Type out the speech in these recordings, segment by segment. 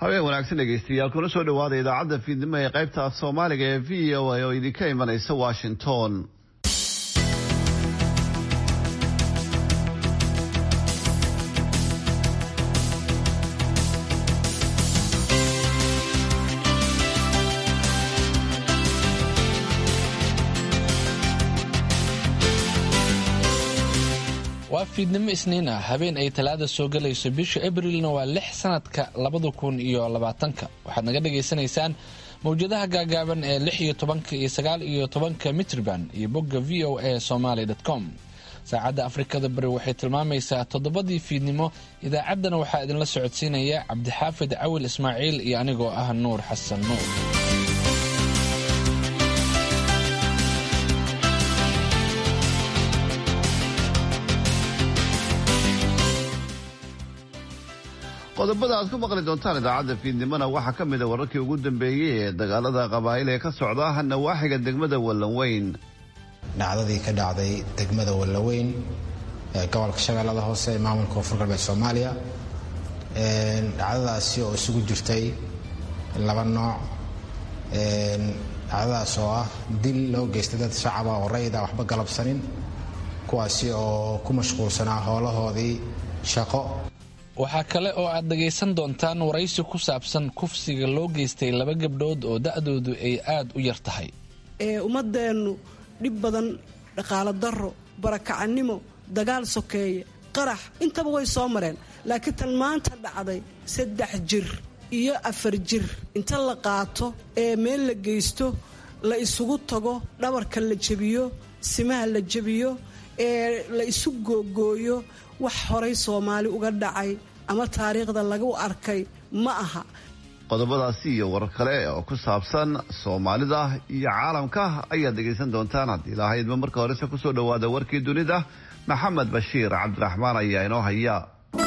habeen wanaagsan dhegeystayaal kuna soo dhawaada idaacadda fiidnimo ee qaybta af soomaaliga ee v o a oo idinka imanaysa washington waa fiidnimo isniin ah habeen ay talaada soo galayso bisha abrilna waa lix sanadka labada kun iyo labaatanka waxaad naga dhagaysanaysaan mawjadaha gaagaaban ee lix iyo tobanka iyo sagaal iyo tobanka mitrban iyo bogga v o a somaly com saacadda afrikada bari waxay tilmaamaysaa toddobadii fiidnimo idaacaddana waxaa idinla socodsiinaya cabdixaafid cawil ismaaciil iyo anigoo ah nuur xasan nuur qodobada aad ku maqli doontaan idaacadda fiidnimona waxaa ka mid a wararkii ugu dambeeyey ee dagaalada qabaa'il ee ka socda nawaaxiga degmada wallanweyn dhacdadii ka dhacday degmada wallaweyn ee gobolka shabeellada hoose ee maamulka koonfur galbeed soomaaliya dhacdadaasi oo isugu jirtay laba nooc dhacdadaas oo ah dil loo geystay dad shacaba oo rayida waxba galabsanin kuwaasi oo ku mashquulsanaa howlahoodii shaqo waxaa kale oo aad dhagaysan doontaan waraysi ku saabsan kufsiga loo geystay laba gabdhood oo da'doodu ay aad u yar tahay ee ummadeennu dhib badan dhaqaalo darro barakacannimo dagaal sokeeye qarax intaba way soo mareen laakiin tan maanta dhacday saddex jir iyo afar jir inta la qaato ee meel la geysto la isugu tago dhabarka la jebiyo simaha la jebiyo ee la isu googooyo wax horay soomaali uga dhacay ama taariikhda lagu arkay ma aha qodobadaasi iyo warar kale oo ku saabsan soomaalida iyo caalamka ayaad dhegaysan doontaan haddii ilahaydba marka horese kusoo dhowaada warkii dunida maxamed bashiir cabdiraxmaan ayaa inoo haya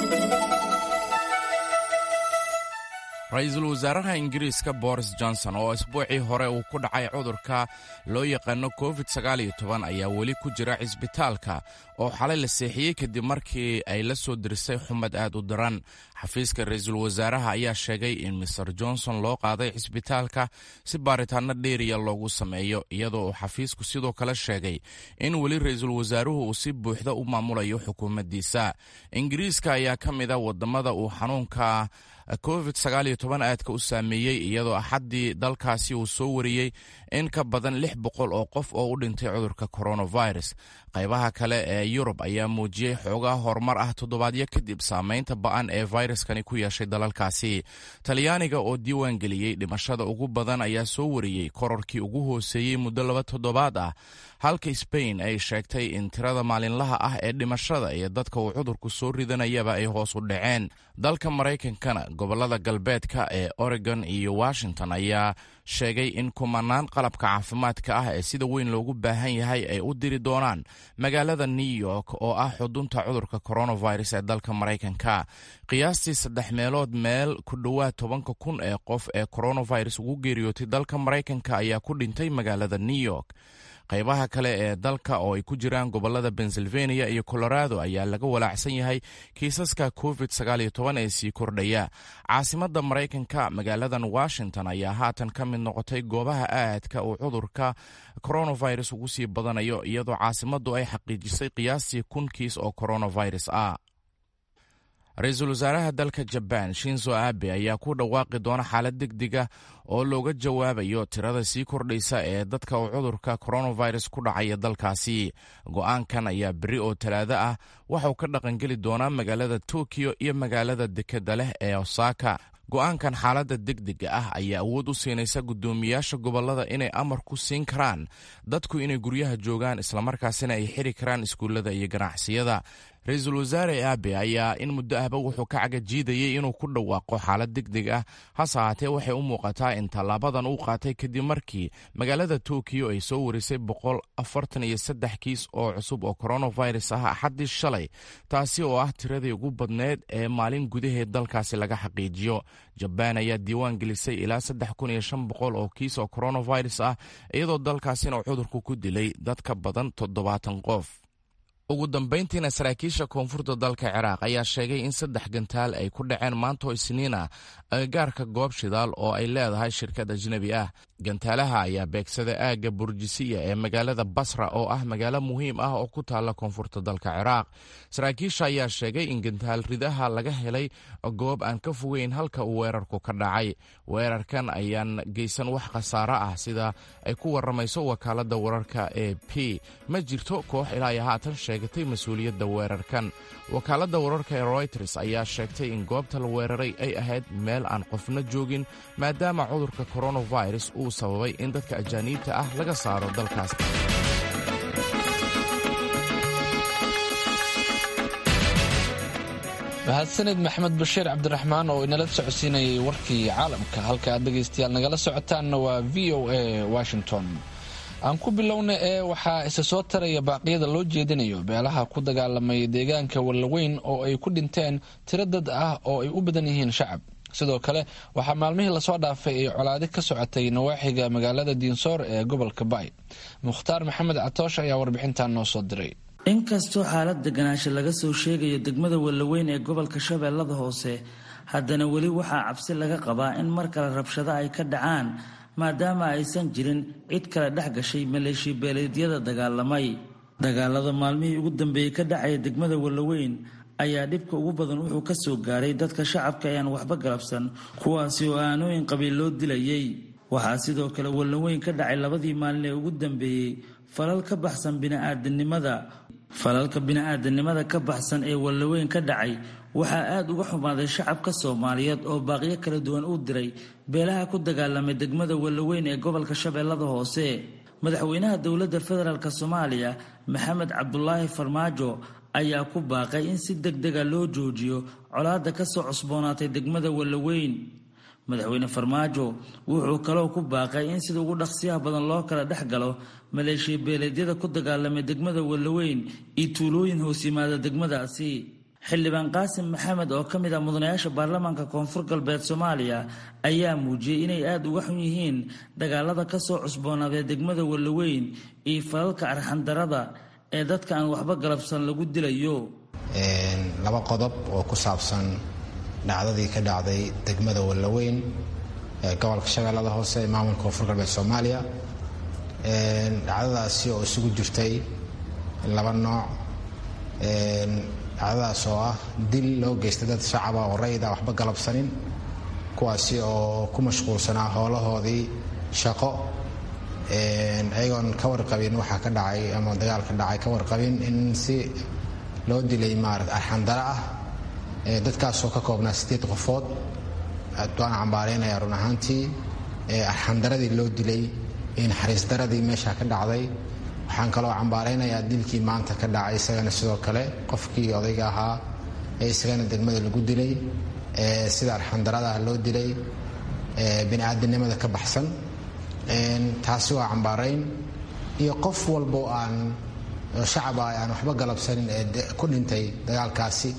ra-iisul wasaaraha ingiriiska boris johnson oo isbuucii hore uu ku dhacay cudurka loo yaqaano covid ayaa weli ku jira cisbitaalka oo xalay la seexiyey kadib markii ay la soo dirisay xumad aad u daran xafiiska ra-iisul wasaaraha ayaa sheegay in master johnson loo qaaday cisbitaalka si baaritaano dheeriya loogu sameeyo iyadoo uu xafiisku sidoo kale sheegay in weli ra-iisul wasaaruhu uu si buuxda u maamulayo xukuumaddiisa ingiriiska ayaa ka mid a wadamada uu xanuunka covid aadka u saameeyey iyadoo axaddii dalkaasi uu soo wariyey in ka badan lix boqol oo qof oo u dhintay cudurka coronavirus qaybaha kale ee yurub ayaa muujiyey xoogaa horumar ah toddobaadyo kadib saameynta ba'an ee fayraskani ku yeeshay dalalkaasi talyaaniga oo diiwaan geliyey dhimashada ugu badan ayaa soo wariyey kororkii ugu hooseeyey muddo laba toddobaad ah halka sbain ay sheegtay in tirada maalinlaha ah ee dhimashada iyo dadka uu cudurku soo ridanayaba ay hoos u dhaceen dalka maraykankana gobolada galbeedka ee oregon iyo washington ayaa sheegay in kumanaan qalabka caafimaadka ah ee sida weyn loogu baahan yahay ay u diri doonaan magaalada new york oo ah xudunta cudurka coronavirus ee dalka maraykanka qiyaastii saddex meelood meel ku dhowaad tobanka kun ee qof ee coronavirus ugu geeriyootay dalka maraykanka ayaa ku dhintay magaalada new york qaybaha kale ee dalka oo ay ku jiraan gobolada pennsylvania iyo colorado ayaa laga walaacsan yahay kiisaska covid ee sii kordhaya caasimadda maraykanka magaaladan washington ayaa haatan ka mid noqotay goobaha aadka uu cudurka coronavirus ugu sii badanayo iyadoo caasimaddu ay xaqiijisay qiyaastii kun kiis oo coronavirus ah ra-iisul wasaaraha dalka jabaan shinzo abe ayaa ku dhawaaqi doona xaalad degdega oo looga jawaabayo tirada sii kordhaysa ee dadka uu cudurka coronavirus ku dhacaya dalkaasi go-aankan ayaa berri oo talaado ah waxauu ka dhaqangeli doonaa magaalada tokiyo iyo magaalada dekeda leh ee osaka go-aankan xaaladda degdega ah ayaa awood u siinaysa guddoomiyaasha gobollada inay amar ku siin karaan dadku inay guryaha joogaan islamarkaasina ay xiri karaan iskuullada iyo ganacsiyada ra-iisul wasaare aabe ayaa in muddo ahba wuxuu ka cagajiidayay inuu ku dhawaaqo xaalad degdeg ah hase haatee waxay u muuqataa in tallaabadan uu qaatay kadib markii magaalada tokiyo ay soo warisay boqol afartan iyo saddex kiis oo cusub oo coronavirus ah axaddii shalay taasi oo ah tiradii ugu badneed ee maalin gudaheed dalkaasi laga xaqiijiyo jabaan ayaa diiwaan gelisay ilaa saddex kun iyo shan boqol oo kiis oo coronavirus ah iyadoo dalkaasina uu cudurku ku dilay dad ka badan toddobaatan qof ugu dambayntiina saraakiisha koonfurta dalka ciraaq ayaa sheegay in saddex gantaal ay ku dhaceen maantoo isniin ah agagaarka goob shidaal oo ay leedahay shirkad ajnebi ah gantaalaha ayaa beegsada aagga burjisiya ee magaalada basra oo ah magaalo muhiim ah oo ku taalla koonfurta dalka ciraaq saraakiisha ayaa sheegay in gantaal ridaha laga helay goob aan ka fogeyn halka uu weerarku ka dhacay weerarkan ayaan geysan wax khasaaro ah sida ay ku waramayso wakaaladda wararka ee p ma jirto koox ilaa iyo haatan sheegatay mas-uuliyadda weerarkan wakaaladda wararka ee royters ayaa sheegtay in goobta la weeraray ay ahayd meel aan qofna joogin maadaama cudurka coronavirus uu sababay in dadka ajaaniibta ah laga saaro dalkaas mahadsanid maxmed bashiir cabdiraxmaan oo inala socodsiinayay warkii caalamka halka aad dhegaystayaal nagala socotaanna waa v o a washington aan ku bilowna ee waxaa isa soo taraya baaqyada loo jeedinayo beelaha ku dagaalamay deegaanka wallaweyn oo ay ku dhinteen tiro dad ah oo ay u badan yihiin shacab sidoo kale waxaa maalmihii lasoo dhaafay ay colaadi ka socotay nawaaxiga magaalada diinsoor ee gobolka baay mukhtaar maxamed catoosh ayaa warbixintan noo soo diray inkastoo xaalad deganaansho laga soo sheegayo degmada wallaweyn ee gobolka shabeellada hoose haddana weli waxaa cabsi laga qabaa in mar kale rabshado ay ka dhacaan maadaama aysan jirin cid kale dhex gashay maleeshiya beeleedyada dagaalamay dagaalada maalmihii ugu dambeeyey ka dhacaya degmada wallaweyn ayaa dhibka ugu badan wuxuu ka soo gaaray dadka shacabka ee aan waxba galabsan kuwaasi oo aanooyin qabiil loo dilayay waxaa sidoo kale wallaweyn ka dhacay labadii maalin ee ugu dambeeyey falal ka baxsan bini'aadanimada falalka bini-aadanimada ka baxsan ee wallaweyn ka dhacay waxaa aada uga xumaaday shacabka soomaaliyeed oo baaqyo kala duwan u diray beelaha ku dagaalamay degmada wallaweyn ee gobolka shabeellada hoose madaxweynaha dowladda federaalk soomaaliya maxamed cabdulaahi farmaajo ayaa ku baaqay in si deg dega loo joojiyo colaadda kasoo cusboonaatay degmada wallaweyn madaxweyne farmaajo wuxuu kaloo ku baaqay in sida ugu dhaqsiyaha badan loo kala dhex galo maleeshiya beeleedyada ku dagaalamay degmada wallaweyn iyo tuulooyin hoos yimaada degmadaasi xildhibaan qaasim maxamed oo ka mid ah mudanayaasha baarlamaanka koonfur galbeed soomaaliya ayaa muujiyey inay aada uga xun yihiin dagaalada kasoo cusboonaaday degmada wallaweyn iyo falalka arxandarada ee dadka aan waxba galabsan lagu dilayo laba qodob oo ku saabsan dhacdadii ka dhacday degmada wallaweyn ee gobolka shabeellada hoose ee maamulka koonfur galbeed soomaaliya dhacdadaasi oo isugu jirtay laba nooc dhacdadaas oo ah dil loo geystay dad shacaba oo rayida waxba galabsanin kuwaasi oo ku mashquulsanaa hoolahoodii shaqo ayagoon ka warqabin waxaa ka dhacay ama dagaal ka dhacay ka warqabin in si loo dilay maarata arxandara ah dadkaasoo ka koobnaa sideed qofood waan cambaaraynaya run ahaantii arxandaradii loo dilay naxariisdaradii meesha ka dhacday waxaan kaloo cambaaraynayaa dilkii maanta ka dhacay isagana sidoo kale qofkii odayga ahaa ee isagana degmada lagu dilay sida arxandarada loo dilay biniaadanimada ka baxsan taasi waa cambaarayn iyo qof walbo aan shacaba aan waxba galabsanin ee ku dhintay dagaalkaasi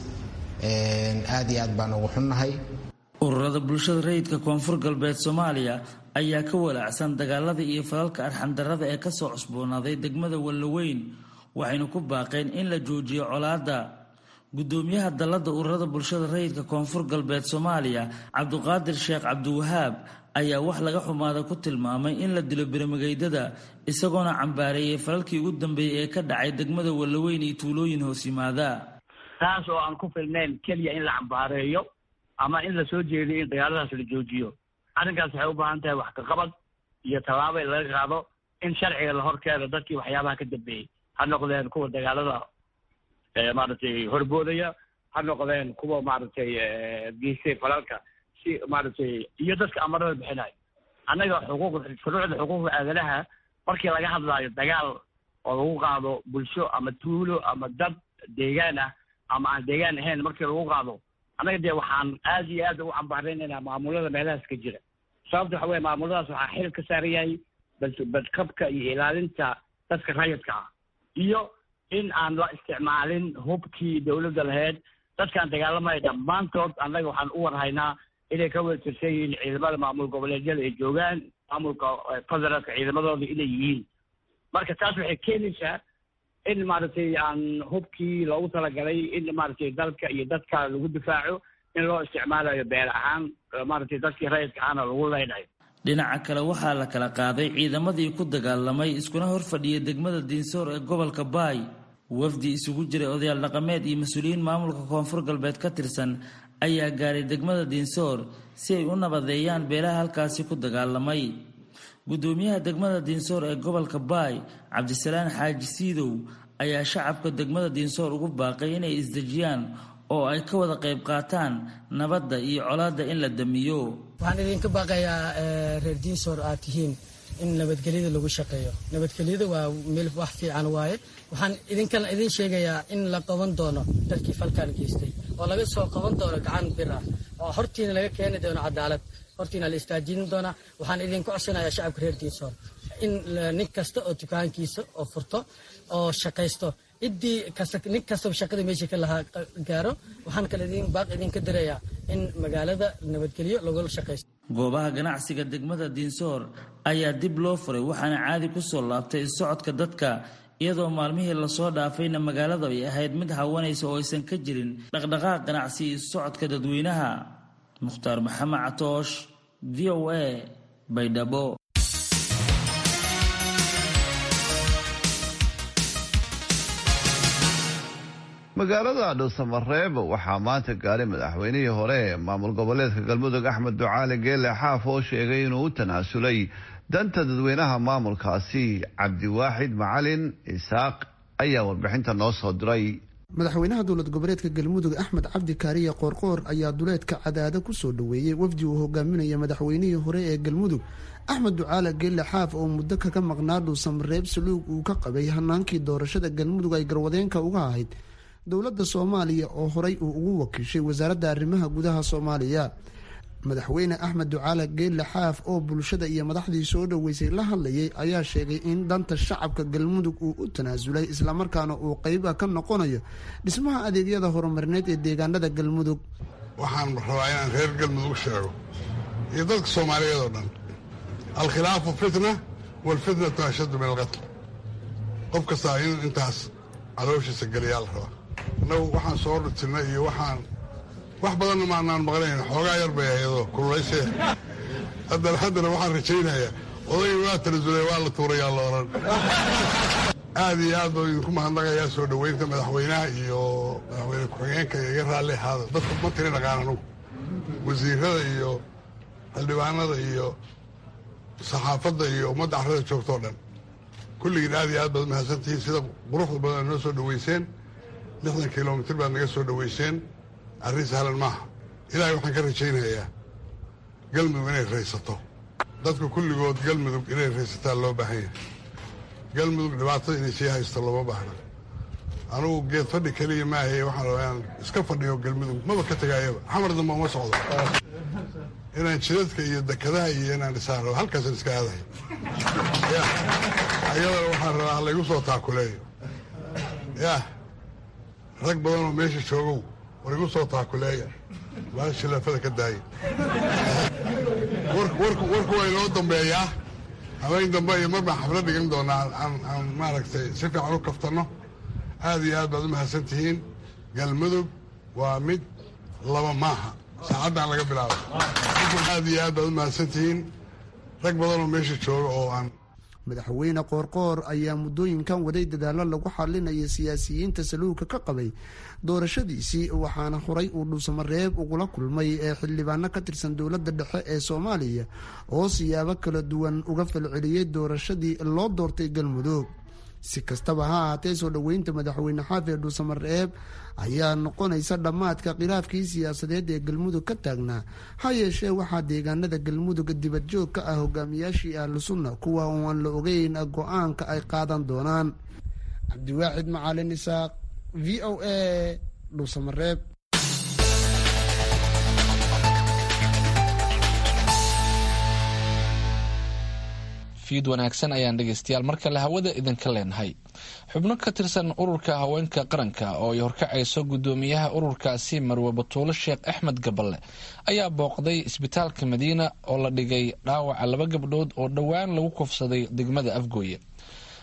aad iyo aad baan ugu xunnahay ururada bulshada rayidka koonfur galbeed soomaaliya ayaa ka walaacsan dagaalada iyo falalka arxandarada ee kasoo cusboonaaday degmada wallaweyn waxaynu ku baaqeen in la joojiyo colaadda gudoomiyaha dallada ururada bulshada rayidka koonfur galbeed soomaaliya cabduqaadir sheekh cabdiwahaab ayaa wax laga xumaada ku tilmaamay in la dilo biramageydada isagoona cambaareeyay falalkii ugu dambeeyey ee ka dhacay degmada wallaweyn iyo tuulooyin hoos yimaada taas oo aan ku filnayn keliya in la cambaareeyo ama in la soo jeediyo in dagaaladaas la joojiyo arrinkaas waxay u baahan tahay wax kaqabad iyo tallaabo in laga qaado in sharciga la horkeeno dadkii waxyaabaha ka dambeeyey ha noqdeen kuwa dagaalada maaragtay horboodaya ha noqdeen kuwa maaragtay geystay falalka si maaragtay iyo dadka amarada bixinayo annaga xuquuq shuruucda xuquuqda aadanaha markii laga hadlaayo dagaal oo lagu qaado bulsho ama tuulo ama dad deegaan ah ama aan deegaan ahayn markii lagu qaado annaga dee waxaan aad iyo aad ugu cambaaraynaynaa maamulada meelahaas ka jira sababta waxa weye maamuladaas waxaa xil ka saaran yahay bad badqabka iyo ilaalinta dadka rayidka ah iyo in aan la isticmaalin hubkii dawladda lahayd dadkaan dagaalamaya dhammaantood annaga waxaan u warhaynaa inay ka wada tirsan yihiin ciidamada maamul goboleedyada ay joogaan maamulka federaalka ciidamadooda inay yihiin marka taas waxay keenaysaa in maaragtay aan hubkii loogu talagalay in maaragtay dalka iyo dadka lagu difaaco in loo isticmaalayo beer ahaan maaragtay dadkii rayidka ahna lagu leydhayo dhinaca kale waxaa la kala qaaday ciidamadii ku dagaalamay iskuna horfadhiyay degmada diinsoor ee gobolka baay wafdi isugu jiray odayaal dhaqameed iyo mas-uuliyiin maamulka koonfur galbeed ka tirsan ayaa gaaray degmada diinsoor si ay u nabadeeyaan beelaha halkaasi ku dagaalamay gudoomiyaha degmada diinsoor ee gobolka baay cabdisalaan xaaji siidow ayaa shacabka degmada diinsoor ugu baaqay inay isdejiyaan oo ay ka wada qayb qaataan nabadda iyo colaadda in la damiyo waxaan idinka baaqayaa reer diinsoor aad tihiin in nabadgelyada lagu shaqeeyo nabadgelyada waa meel wax fiican waaye waxaan idinkan idin sheegayaa in la qaban doono dadkii falkan geystay oo laga soo qaban doono gacan bir ah oo hortiina laga keeni doono cadaalad hortiina la istaajin doonaa waxaan idinku codsanayaa shacabka reer diinsoor in nin kasta oo dukaankiisa oo furto oo shaqaysto ciddii kasta nin kastaba shaqada meesha ka lahaa gaaro waxaan kale idin baaq idinka dirayaa in magaalada nabadgelyo lagula shaqaysto goobaha ganacsiga degmada diinsoor ayaa dib loo furay waxaana caadi ku soo laabtay socodka dadka iyadoo maalmihii lasoo dhaafayna magaalada ay ahayd mid hawanaysa oo aysan ka jirin dhaqdhaqaaq ganacsi iyo socodka dadweynaha mukhtaar maxamed catoosh v o a baydhabo magaalada dhuusamareeb waxaa maanta gaaray madaxweynihii hore ee maamul goboleedka galmudug axmed ducaali geele xaaf oo sheegay inuu u tanaasulay danta dadweynaha maamulkaasi cabdiwaaxid macalin isaaq ayaa warbixinta noo soo diray madaxweynaha dowlad goboleedka galmudug axmed cabdi kaariye qoorqoor ayaa duleedka cadaada kusoo dhoweeyey wafdi uu hogaaminaya madaxweynihii hore ee galmudug axmed ducaale geelle xaaf oo muddo kaga maqnaa dhuusamareeb saluug uu ka qabay hanaankii doorashada galmudug ay garwadeenka uga ahayd dowladda soomaaliya oo horay uu ugu wakiishay wasaaradda arrimaha gudaha soomaaliya madaxweyne axmed ducaale geelle xaaf oo bulshada iyo madaxdii soo dhoweysay la hadlayay ayaa sheegay in danta shacabka galmudug uu u tanaasulay islamarkaana uu qeyba ka noqonayo dhismaha adeegyada horumarineed ee deegaanada galmudug waxaan rabaa inaan reer galmudug sheego iyo dadka soomaaliyeed oo dhan alkhilaafu fitna walfitnatu ashaddu min alqatl qof kastaa in intaas calooshiisa geliyaa la rabaa innagu waxaan soo rutirnay iyo waxaan wax badanna maanaan maqnayn xoogaa yar bay ayadoo kululaysee haddana haddana waxaan rajaynayaa odayga waa tanasulay waa la tuurayaa la odhan aad iyo aad baan idinku mahadnaqayaa soo dhoweynta madaxweynaha iyo madaxweyne ku-xigeenka iga raalli ahaada dadka ma tiri dhaqaan anugu wasiirada iyo xildhibaanada iyo saxaafadda iyo ummadda carrada joogtoo dhan kulligiin aad iyo aad baad mahadsantihiin sida quruxda badan noo soo dhoweyseen lixdan kilomitir baad naga soo dhoweyseen arrin sahlan maaha ilaahay waxaan ka rajaynayaa galmudug inay raysato dadka kulligood galmudug inay raysataan loo baahan yahay galmudug dhibaatada inay sii haysto looma baahna anugu geed fadhi keliya maahaye waxaan rabaa inaan iska fadhiyo galmudug maba ka tegaayaba xamar damba uma socdo inaan jidadka iyo dekadaha iyo inaan dhisaan rabo halkaasaan iska aadahay ayadana waxaan rabaa halaygu soo taakuleeyo yah rag badanoo meesha joogow war igu soo taakuleeya maa shilaafada ka daaya warku waa inoo dambeeyaa habeen dambe iyo mar baan xaflad dhigan doonaa aan maaragtay si fiican u kaftanno aad iyo aad baad u mahadsan tihiin galmudug waa mid laba maaha saacaddan laga bilaabo aad iyo aad baad u mahadsan tihiin rag badanoo meesha jooga oo aan madaxweyne qoorqoor ayaa muddooyinkan waday dadaallo lagu xalinaya siyaasiyiinta saluugka ka qabay doorashadiisii waxaana horay uu dhuusamareeb ugula kulmay ee xildhibaano ka tirsan dowladda dhexe ee soomaaliya oo siyaabo kala duwan uga falceliyey doorashadii loo doortay galmudug si kastaba ha ahaatee soo dhoweynta madaxweyne xaafi dhuusamareeb ayaa noqonaysa dhammaadka khilaafkii siyaasadeed ee galmudug ka taagnaa ha yeeshee waxaa deegaanada galmudug dibadjoog ka ah hogaamiyaashii ahlu sunna kuwa oo aan la ogeyn go-aanka ay qaadan doonaan cabdiwaaxid macalin isaaq v o a dhuusamareeb fiid wanaagsan ayaan dhegeystayaal mar kale hawada idinka leenahay xubno ka tirsan ururka haweenka qaranka oo ay horkacayso gudoomiyaha ururkaasi marwe batuulo sheekh axmed gaballe ayaa booqday isbitaalka madiina oo la dhigay dhaawaca laba gabdhood oo dhowaan lagu kufsaday degmada afgooye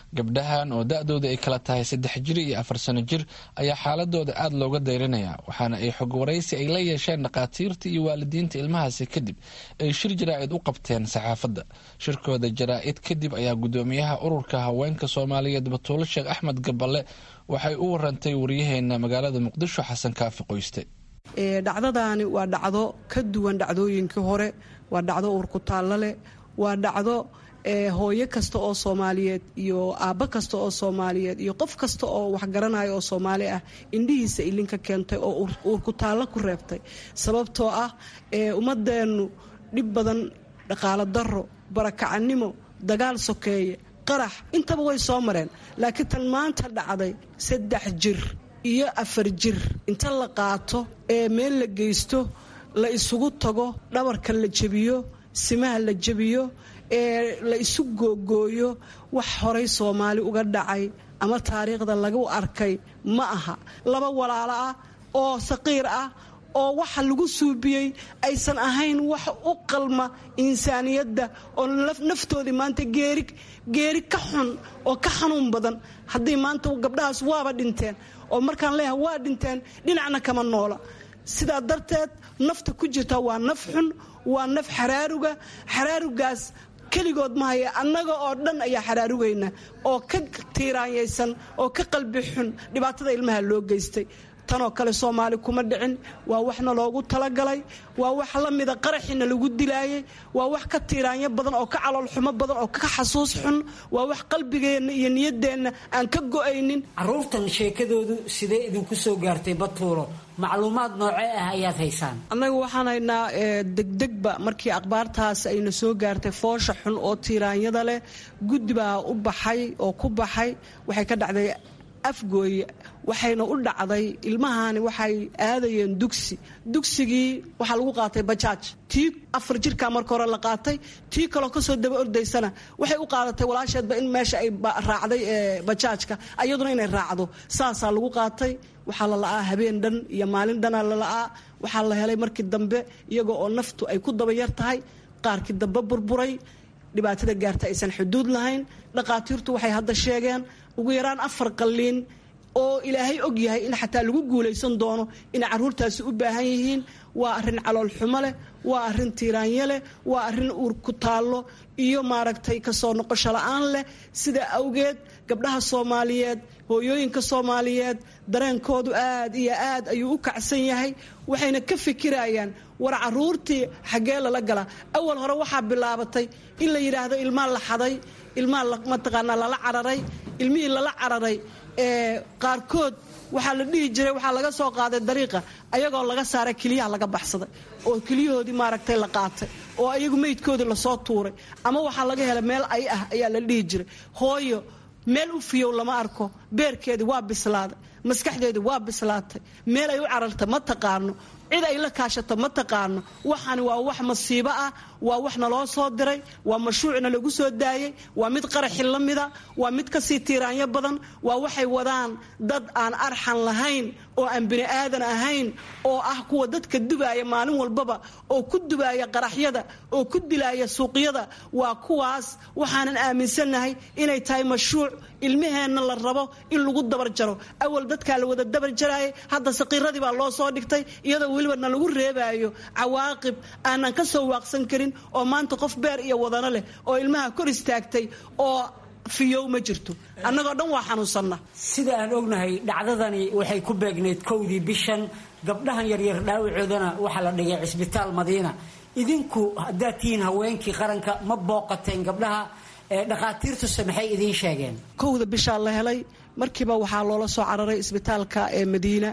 gabdhahan oo da-dooda ay kala tahay saddex jir iyo afar sano jir ayaa xaaladooda aada looga dayrinaya waxaana ay xog waraysi ay la yeesheen dhakhaatiirta iyo waalidiinta ilmahaasi kadib ay shir jaraa-id u qabteen saxaafadda shirkooda jaraa-id kadib ayaa guddoomiyaha ururka haweenka soomaaliyeed batuulo sheekh axmed gaballe waxay u warantay waryaheena magaalada muqdisho xasan kaafi qoyste dhacdadaani waa dhacdo ka duwan dhacdooyinkii hore waa dhacdo uurkutaallo leh waa dhacdo hooyo kasta oo soomaaliyeed iyo aabbo kasta oo soomaaliyeed iyo qof kasta oo waxgaranayo oo soomaali ah indhihiisa ilinka keentay oo uurkutaallo ku reebtay sababtoo ah ummadeennu dhib badan dhaqaalo daro barakacannimo dagaal sokeeye qarax intaba way soo mareen laakiin tan maanta dhacday saddex jir iyo afar jir inta la qaato ee meel la geysto la isugu tago dhabarka la jebiyo simaha la jebiyo ee la isu googooyo wax horay soomaali uga dhacay ama taariikhda lagu arkay ma aha laba walaalo ah oo saqiir ah oo waxa lagu suubiyey aysan ahayn wax u qalma insaaniyadda oo naftoodii maanta geeri geeri ka xun oo ka xanuun badan haddii maanta gabdhahaas waaba dhinteen oo markaan leeyahay waa dhinteen dhinacna kama noola sidaa darteed nafta ku jirta waa naf xun waa naf xaraaruga xaraarugaas keligood ma haya annaga oo dhan ayaa xaraarugayna oo ka tiiraanyaysan oo ka qalbi xun dhibaatada ilmaha loo geystay tanoo kale soomaali kuma dhicin waa waxna loogu talagalay waa wax la mida qaraxina lagu dilaayay waa wax ka tiiraanyo badan oo ka caloolxumo badan oo ka xasuus xun waa wax qalbigeenna iyo niyaddeenna aan ka go'aynin caruurtan sheekadoodu sidee idinku soo gaartay batuulo macluumaad noocee ah ayaad haysaan annaga waxaan haynaa degdegba markii akhbaartaas ayna soo gaartay foosha xun oo tiiraanyada leh guddi baa u baxay oo ku baxay waxay ka dhacday afgooye waxayna u dhacday ilmahani waxay aadayeen dugsi dugsigii waxaa lagu qaatay bajaaj tii afar jirkaa marka hore la qaatay tii kaloo kasoo daba ordaysana waxay u qaadatay walaasheedba in meesha ay raacday bajaajka ayaduna inay raacdo saasaa lagu qaatay waxaa la la'aa habeen dhan iyo maalin dhana la la'aa waxaa la helay markii dambe iyagoo oo naftu ay ku daba yar tahay qaarkii dambe burburay dhibaatada gaarta aysan xuduud lahayn dhaqaatiirtu waxay hadda sheegeen ugu yaraan afar qalliin oo ilaahay og yahay in xataa lagu guulaysan doono inay carruurtaasi u baahan yihiin waa arrin caloolxumo leh waa arrin tiiraanyo leh waa arrin uur ku taallo iyo maaragtay kasoo noqosho la'aan leh sidaa awgeed gabdhaha soomaaliyeed hooyooyinka soomaaliyeed dareenkoodu aad iyo aad ayuu u kacsan yahay waxayna ka fikirayaan war caruurtii xaggee lala galaa awal hore waxaa bilaabatay in la yidhaahdo ilmaa la xaday ilmaa mataqaanaa lala cararay ilmihii lala cararay ee qaarkood waxaa la dhihi jiray waxaa laga soo qaaday dariiqa ayagoo laga saaray keliyaha laga baxsaday oo keliyahoodii maaragtay la qaatay oo ayagu meydkoodii lasoo tuuray ama waxaa laga helay meel ay ah ayaa la dhihi jiray hooyo meel u fiyow lama arko beerkeedii waa bislaaday maskaxdeedii waa bislaatay meel ay u cararta ma taqaano cid ay la kaashato ma taqaano waxani waa wax masiibo ah waa wax naloo soo diray waa mashruucna lagu soo daayey waa mid qaraxi la mida waa mid kasii tiiraanyo badan waa waxay wadaan dad aan arxan lahayn oo aan bini aadan ahayn oo ah kuwa dadka dubaaya maalin walbaba oo ku dubaaya qaraxyada oo ku dilaaya suuqyada waa kuwaas waxaanan aaminsannahay inay tahay mashruuc ilmaheenna la rabo in lagu dabar jaro awal dadkaa la wada dabar jaraayay hadda saqiiradii baa loo soo dhigtay iyadoo weliba na lagu reebaayo cawaaqib aanan ka soo waaqsan karin oo maanta qof beer iyo wadano leh oo ilmaha kor istaagtay oo fiyow ma jirto annagoo dhan waa xanuunsanna sida aan ognahay dhacdadani waxay ku beegnayd kowdii bishan gabdhahan yaryar dhaawacoodana waxaa la dhigay cisbitaal madiina idinku haddaad tihiin haweenkii qaranka ma booqateen gabdhaha dhakhaatiirtuse maxay idiin sheegeen kowda bishaa la helay markiiba waxaa loola soo cararay isbitaalka ee madiina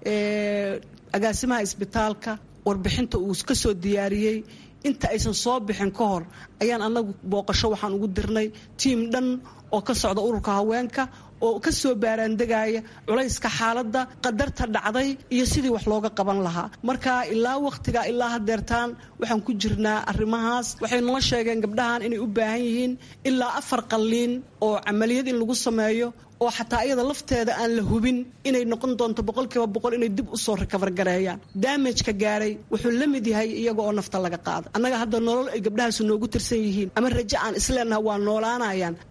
agaasimaha isbitaalka warbixinta uu ka soo diyaariyey inta aysan soo bixin ka hor ayaan annagu booqasho waxaan ugu dirnay tiim dhan oo ka socda ururka haweenka oo ka soo baaraandegaya culayska xaaladda qadarta dhacday iyo sidii wax looga qaban lahaa marka ilaa wakhtiga ilaa hadeertaan waxaan ku jirnaa arrimahaas waxay nala sheegeen gabdhahan inay u baahan yihiin ilaa afar qalliin oo camaliyad in lagu sameeyo oo xataa iyada lafteeda aan la hubin inay noqon doonto boqolkiiba boqol inay dib usoo rikabar gareeyaan daamajka gaaray wuxuu la mid yahay iyaga oo nafta laga qaada annaga hadda nolol ay gabdhahaasu noogu tirsan yihiin ama raje aan isleenaha waa noolaanayaan maba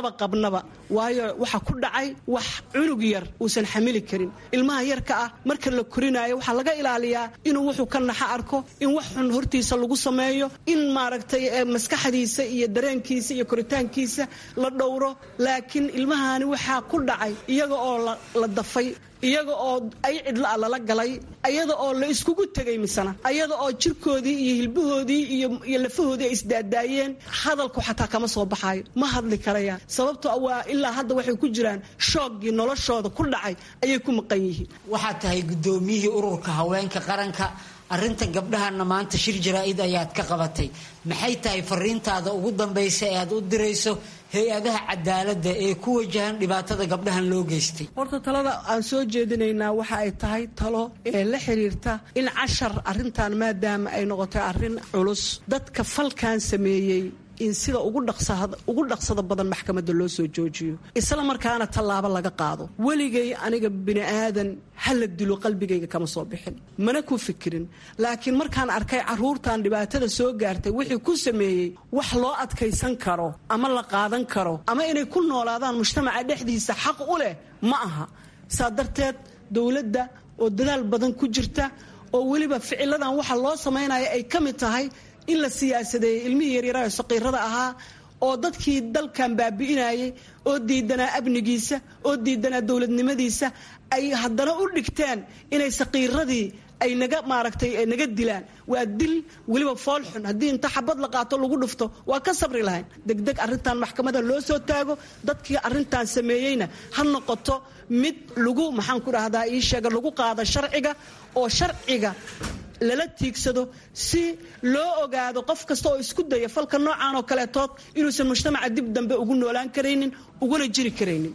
maba qabnaba waayo waxa ku dhacay wax cunug yar uusan xamili karin ilmaha yarka ah marka la korinaayo waxaa laga ilaaliyaa inuu wuxuu ka naxa arko in wax xun hortiisa lagu sameeyo in maaragtay maskaxdiisa iyo dareenkiisa iyo koritaankiisa la dhowro laakiin ilmahani waxaa ku dhacay iyaga oo la dafay iyaga oo ay cidla lala galay ayada oo la iskugu tegay misana ayada oo jirkoodii iyo hilbahoodii iyo lafahoodii ay isdaadaayeen hadalku xataa kama soo baxaayo ma hadli karayaan sababto waa ilaa hadda waxay ku jiraan shooggii noloshooda ku dhacay ayay ku maqan yihiin waxaad tahay guddoomiyihii ururka haweenka qaranka arrintan gabdhahana maanta shir jaraa-id ayaad ka qabatay maxay tahay fariintaada ugu dambaysa ee aad u dirayso hay-adaha cadaaladda ee ku wajahan dhibaatada gabdhahan loo geystay horta talada aan soo jeedinaynaa waxa ay tahay talo ee la xiriirta in cashar arrintan maadaama ay noqotay arrin culus dadka falkan sameeyey in sida ugu dhaqsada badan maxkamadda loo soo joojiyo isla markaana tallaabo laga qaado weligay aniga bini aadan hala dilo qalbigayga kama soo bixin mana ku fikirin laakiin markaan arkay caruurtan dhibaatada soo gaartay wixii ku sameeyey wax loo adkaysan karo ama la qaadan karo ama inay ku noolaadaan mujtamaca dhexdiisa xaq u leh ma aha saa darteed dowladda oo dadaal badan ku jirta oo weliba ficiladan waxa loo samaynaya ay ka mid tahay in la siyaasadeeyey ilmihii yaryaraha ee saqiirada ahaa oo dadkii dalkan baabi'inayay oo diidanaa amnigiisa oo diidanaa dowladnimadiisa ay haddana u dhigteen inay saqiiradii ay naga maaragtay naga dilaan waa dil weliba foolxun haddii inta xabad la qaato lagu dhufto waa ka sabri lahayn degdeg arrintan maxkamada loo soo taago dadkii arrintan sameeyeyna ha noqoto mid lagu maxaan ku dhahdaa ii sheega lagu qaada sharciga oo sharciga lala tiigsado si loo ogaado qof kasta oo isku daya falka noocan oo kaleetood inuusan mujtamaca dib dambe ugu noolaan karaynin uguna jiri karaynin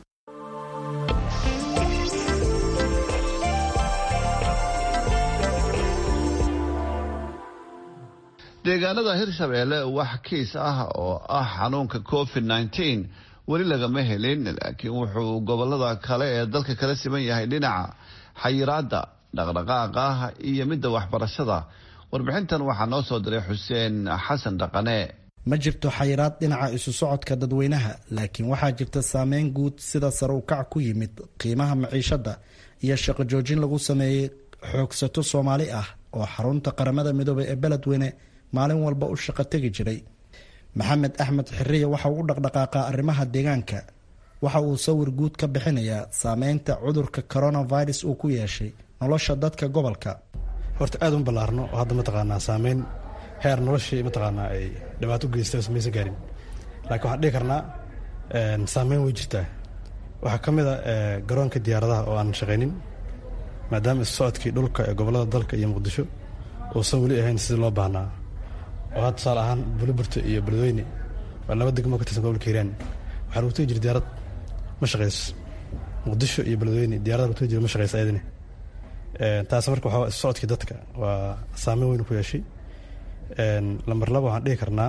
deegaanada hirshabeelle wax kiis ah oo ah xanuunka covid nneteen weli lagama helin laakiin wuxuu gobolada kale ee dalka kala siman yahay dhinaca xayiraada dhaqdhaqaaqa iyo midda waxbarashada warbixintan waxaa noo soo diray xuseen xasan dhaqane ma jirto xayiraad dhinaca isu socodka dadweynaha laakiin waxaa jirta saameyn guud sida sare u kac ku yimid qiimaha maciishada iyo shaqo joojin lagu sameeyey xoogsato soomaali ah oo xarunta qaramada midoobay ee beledweyne maalin walba u shaqo tegi jiray maxamed axmed xiriya waxa uu u dhaqdhaqaaqaa arrimaha deegaanka waxa uu sawir guud ka bixinayaa saameynta cudurka coronavirus uu ku yeeshay nolosha dadka gobolka horta aad un ballaarno oo hadda mataqaanaa saameyn heer noloshii mataqaanaa ay dhibaato u geystay oo samaysan gaarin laakiin waxaan dhihi karnaa saameyn way jirtaa waxaa ka mid a garoonka diyaaradaha oo aan shaqaynin maadaama isu socodkii dhulka ee gobollada dalka iyo muqdisho uusan weli ahayn sidii loo baahnaa oo hadda tusaale ahaan buliburta iyo beledweyne waa laba degmo ka tirsan gobolka hiiraan waxaa lagu tegi jira diyaarad ma shaqayso muqdisho iyo beledweyne diyarada lagu tegi jira ma shaqayso ayadani taas marka waxaa isu socodkii dadka waa saameyn weyn ku yeeshay lambar laba waxaan dhihi karnaa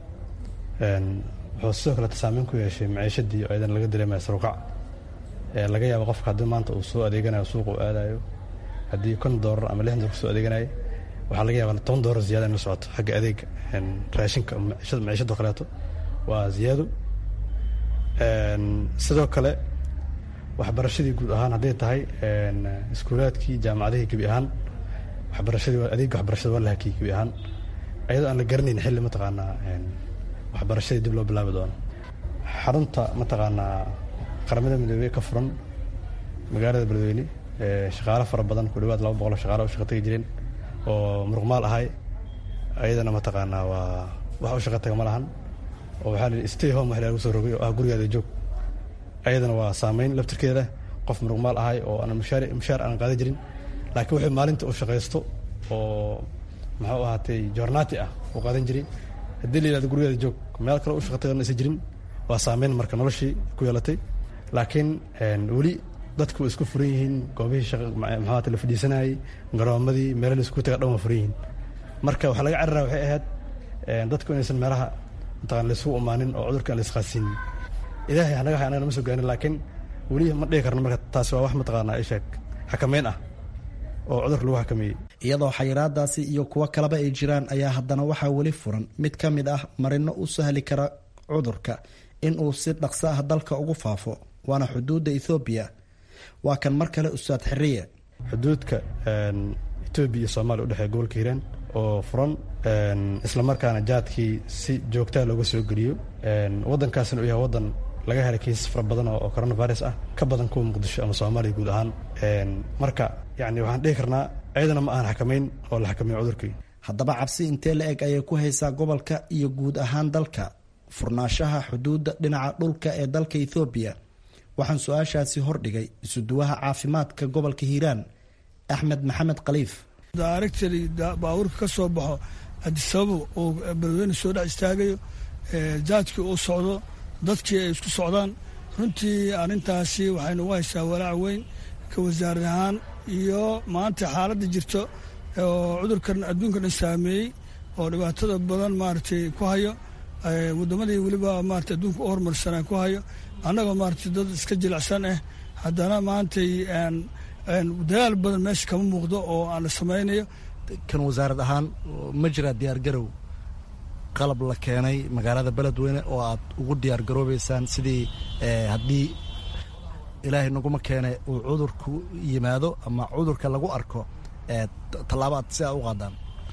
wuxuu sidoo kaleeta saameyn ku yeeshay maciishadii oo ayadana laga dareemaya saruuqac laga yaabo qofka haddii maanta uu soo adeeganayo suuqa uu aadayo haddii kon doolar ama lixdan doolar kusoo adeeganayo waxaa laga yaabaa toban doolar ziyada in la socoto xagga adeega raashinka maciishadoo kaleeto waa ziyaado sidoo kale waxbarashadii guud ahaan hadday tahay iskuulaadkii jaamacadihii gebi ahaan waxbarashadii adeega waxbarashada waa la hakiyey gebi ahaan ayadoo aan la garanayn xilli mataqaanaa waxbarashadii dib loo bilaabi doono xarunta mataqaanaa qaramada midoobey ka furan magaalada beledweyne shaqaalo fara badan ku dhawaad laba boqol shaqaalo u shaqa tagi jireen oo muruqmaal ahay ayadana mataqaanaa waa wax u shaqa taga ma lahan oo waxaa la stay home wax lagu soo rogay oo ah gurigaada joog ayadana waa saameyn laftirkeeda qof muruqmaal ahay oo aan mushaar mushaar aan qaadan jirin laakiin wuxuu maalinta u shaqaysto oo muxuu ahaatay joornaati ah uu qaadan jiray haddii la yihahdo gurigaada joog meel kale u shaqa tagan aysan jirin waa saameyn marka noloshii ku yeelatay laakiin weli dadku way isku furan yihiin goobihii shaqa maxaa la fadhiisanayay garoomadii meelo la isku taga dhan waa furan yihiin marka waxaa laga carara waxay ahayd dadku inaysan meelaha mataqana laysugu umaanin oo cudurka aan la isqaasinin ilaahay hanaga hay anaga nama soo gaarin laakiin weli ma dhihi karno marka taasi waa wax mataqaanaa isheeg xakameyn ah oo cudurka lagu xakameeyey iyadoo xayiraadaasi iyo kuwo kaleba ay jiraan ayaa haddana waxaa weli furan mid ka mid ah marino u sahli kara cudurka in uu si dhaqso ah dalka ugu faafo waana xuduudda ethoobiya waa kan mar kale ustaad xiriye xuduudka etoobiya iyo soomaaliya udhexeeya gobolka hiiraan oo furan islamarkaana jaadkii si joogtaa looga soo geliyo waddankaasna uu yahay waddan laga helay kiisas fara badan oo coronavirus ah ka badan kuwa muqdisho ama soomaaliya guud ahaan marka yani waxaan dhihi karnaa ciidana ma ahan xakamayn oo la xakameyn cudurkii haddaba cabsi intee la eg ayay ku haysaa gobolka iyo guud ahaan dalka furnaashaha xuduudda dhinaca dhulka ee dalka ethoobiya waxaan su-aashaasi hordhigay isuduwaha caafimaadka gobolka hiiraan axmed maxamed khaliif daaragtali baabuurka ka soo baxo adisababo oo beledweyne soo dhex istaagayo jaadkii uu socdo dadkii ay isku socdaan runtii arrintaasi waxaynu ugu haysaa walaac weyn ka wasaarad ahaan iyo maanta xaaladda jirto oo cudurkan adduunka dhan saameeyey oo dhibaatada badan maaragtay ku hayo waddamadii weliba maarata adduunka u horumarsanaa ku hayo annagoo maaragtay dad iska jilicsan ah haddana maantay dadaal badan meesha kama muuqdo oo aan la samaynayo kan wasaarad ahaan ma jiraa diyaargarow qalab la keenay magaalada beledweyne oo aad ugu diyaar garoobeysaan sidii haddii ilaahay naguma keene uu cudurku yimaado ama cudurka lagu arko tallaabo aad si aa u qaadaan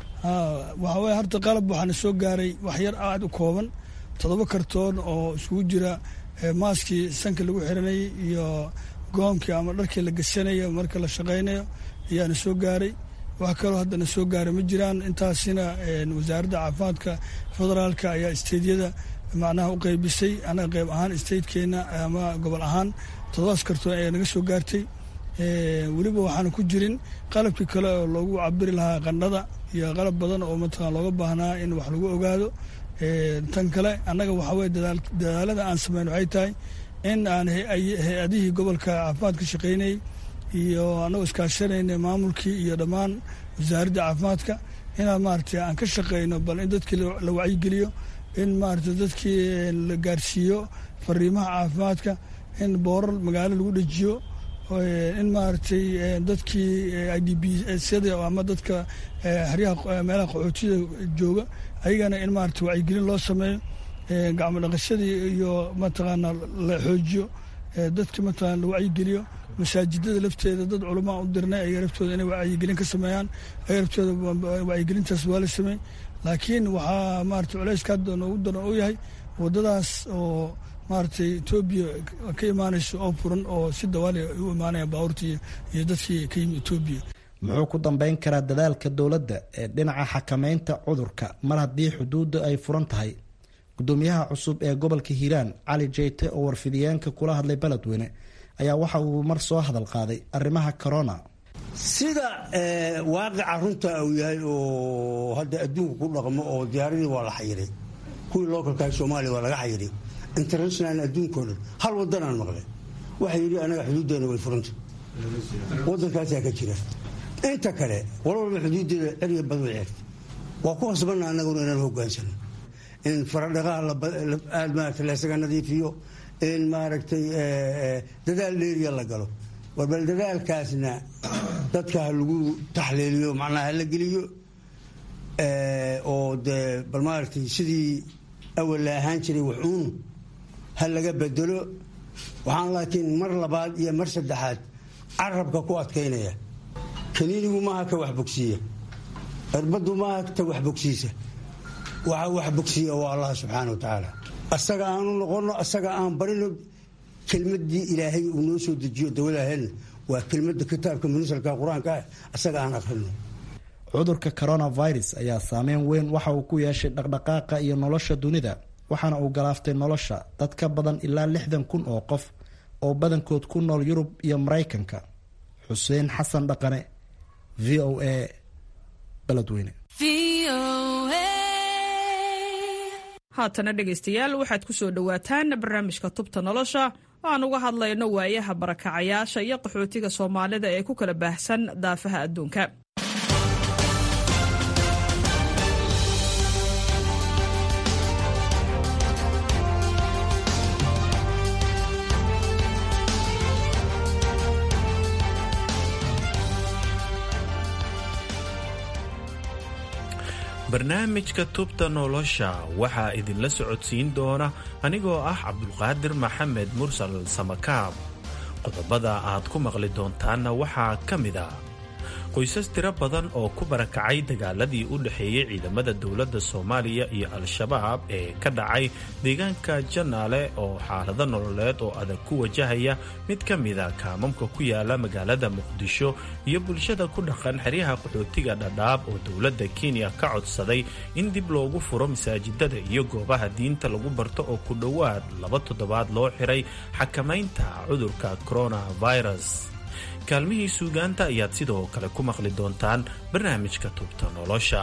waxaa weye horta qalab waxaana soo gaaray wax yar aad u kooban toddoba kartoon oo iskugu jira maaskii sanka lagu xiranayay iyo goomkii ama dharkii la gasanayo marka la shaqaynayo ayaana soo gaaray wax kaloo haddana soo gaaray ma jiraan intaasina wasaaradda caafimaadka federaalka ayaa isteydyada macnaha u qeybisay anaga qeyb ahaan isteydkeena ama gobol ahaan toddobaas kartoon ayaa naga soo gaartay weliba waxaana ku jirin qalabkii kale oo loogu cabiri lahaa qandhada iyo qalab badan oo mataqan looga baahnaa in wax lagu ogaado tan kale annaga waxaa weye dadaalada aan sameyn waxay tahay in aan hay-adihii gobolka caafimaadka shaqaynayay iyo annagoo iskaashanayna maamulkii iyo dhammaan wasaaradda caafimaadka inaan maaragtay aan ka shaqayno bal in dadkii la wacyigeliyo in maaragtay dadkii la gaarsiiyo fariimaha caafimaadka in boorar magaalo lagu dhejiyo in maaragtay dadkii i d b syada ama dadka xeryaha meelaha qaxootida jooga ayagana in maaragtay wacyigelin loo sameeyo gacmo dhaqashadii iyo mataqaana la xoojiyo dadki mataqana la wacyigeliyo masaajidada lafteeda dad culamaa u dirnay ayaga laftooda inay wacyigelin ka sameeyaan ayaga laftooda wacyigelintaas waa la sameey laakiin waxaa maaragtay culayska hadda noogu daran u yahay waddadaas oo maaragtay etoobiya ka imaanayso oo furan oo si dawaali u imaanayaan baabuurtii iyo dadkii ka yimi etoobiya muxuu ku dambeyn karaa dadaalka dowladda ee dhinaca xakameynta cudurka mar haddii xuduudda ay furan tahay gudoomiyaha cusub ee gobolka hiiraan cali jeyte oo warfidiyeenka kula hadlay beledweyne ayaa waxa uu mar soo hadal qaaday arrimaha corona sida waaqica runta uu yahay oo hadda adduunka ku dhaqmo oo diyaaradii waa la xayiray kuwii lookalkaha soomaaliya waa laga xayiray international adduunkao dhan hal wadanaan maqlay waxaa yidhi anaga xuduuddeena way furanta wadankaasaa ka jira inta kale walwalba xuduuddeeda ceriya bad way ceegta waa ku khasbanna annaguna inaan hogaansano in faradhaqaha aad maarata laysaga nadiifiyo in maaragtay dadaal dheeriya la galo war bal dadaalkaasna dadka ha lagu taxliiliyo macnaha hala geliyo oo dee bal maaragtay sidii awal la ahaan jiray waxuun ha laga bedelo waxaan laakiin mar labaad iyo mar saddexaad carabka ku adkaynaya kaniinigu maaha ka wax bogsiiya cirbaddu maaha ta wax bogsiisa waxa wax bogsiiya waa allah subxaana wa tacaala asaga aanu noqono asaga aan barino kelmadii ilaahay uu noo soo dejiyo dawadahelna waa kelmada kitaabka munasalka qur-aanka ah asaga aan akrino cudurka coronavirus ayaa saameyn weyn waxa uu ku yeeshay dhaqdhaqaaqa iyo nolosha dunida waxaana uu galaaftay nolosha dad ka badan ilaa lixdan kun oo qof oo badankood ku nool yurub iyo maraykanka xuseen xasan dhaqane v o a beledweyne haatana dhegaystayaal waxaad ku soo dhowaataan barnaamijka tubta nolosha oo aan uga hadlayno waayaha barakacayaasha iyo qaxootiga soomaalida ee ku kala baahsan daafaha adduunka barnaamijka tubta nolosha waxaa idinla socodsiin doona anigoo ah cabdulqaadir maxamed mursal samakaab qodobada aad ku maqli doontaanna waxaa ka mid a qoysas tiro badan oo ku barakacay dagaaladii u dhexeeyey ciidamada dowladda soomaaliya iyo al-shabaab ee ka dhacay deegaanka janaale oo xaalado nololeed oo adag ku wajahaya mid ka mida kaamamka ku yaala magaalada muqdisho iyo bulshada ku dhaqan xeryaha qaxootiga dhadhaab oo dowladda kenya ka codsaday in dib loogu furo masaajidada iyo goobaha diinta lagu barto oo ku dhowaad laba toddobaad loo xiray xakamaynta cudurka coronavirus kaalmihii suugaanta ayaad sidoo kale ku maqli doontaan barnaamijka tubta nolosha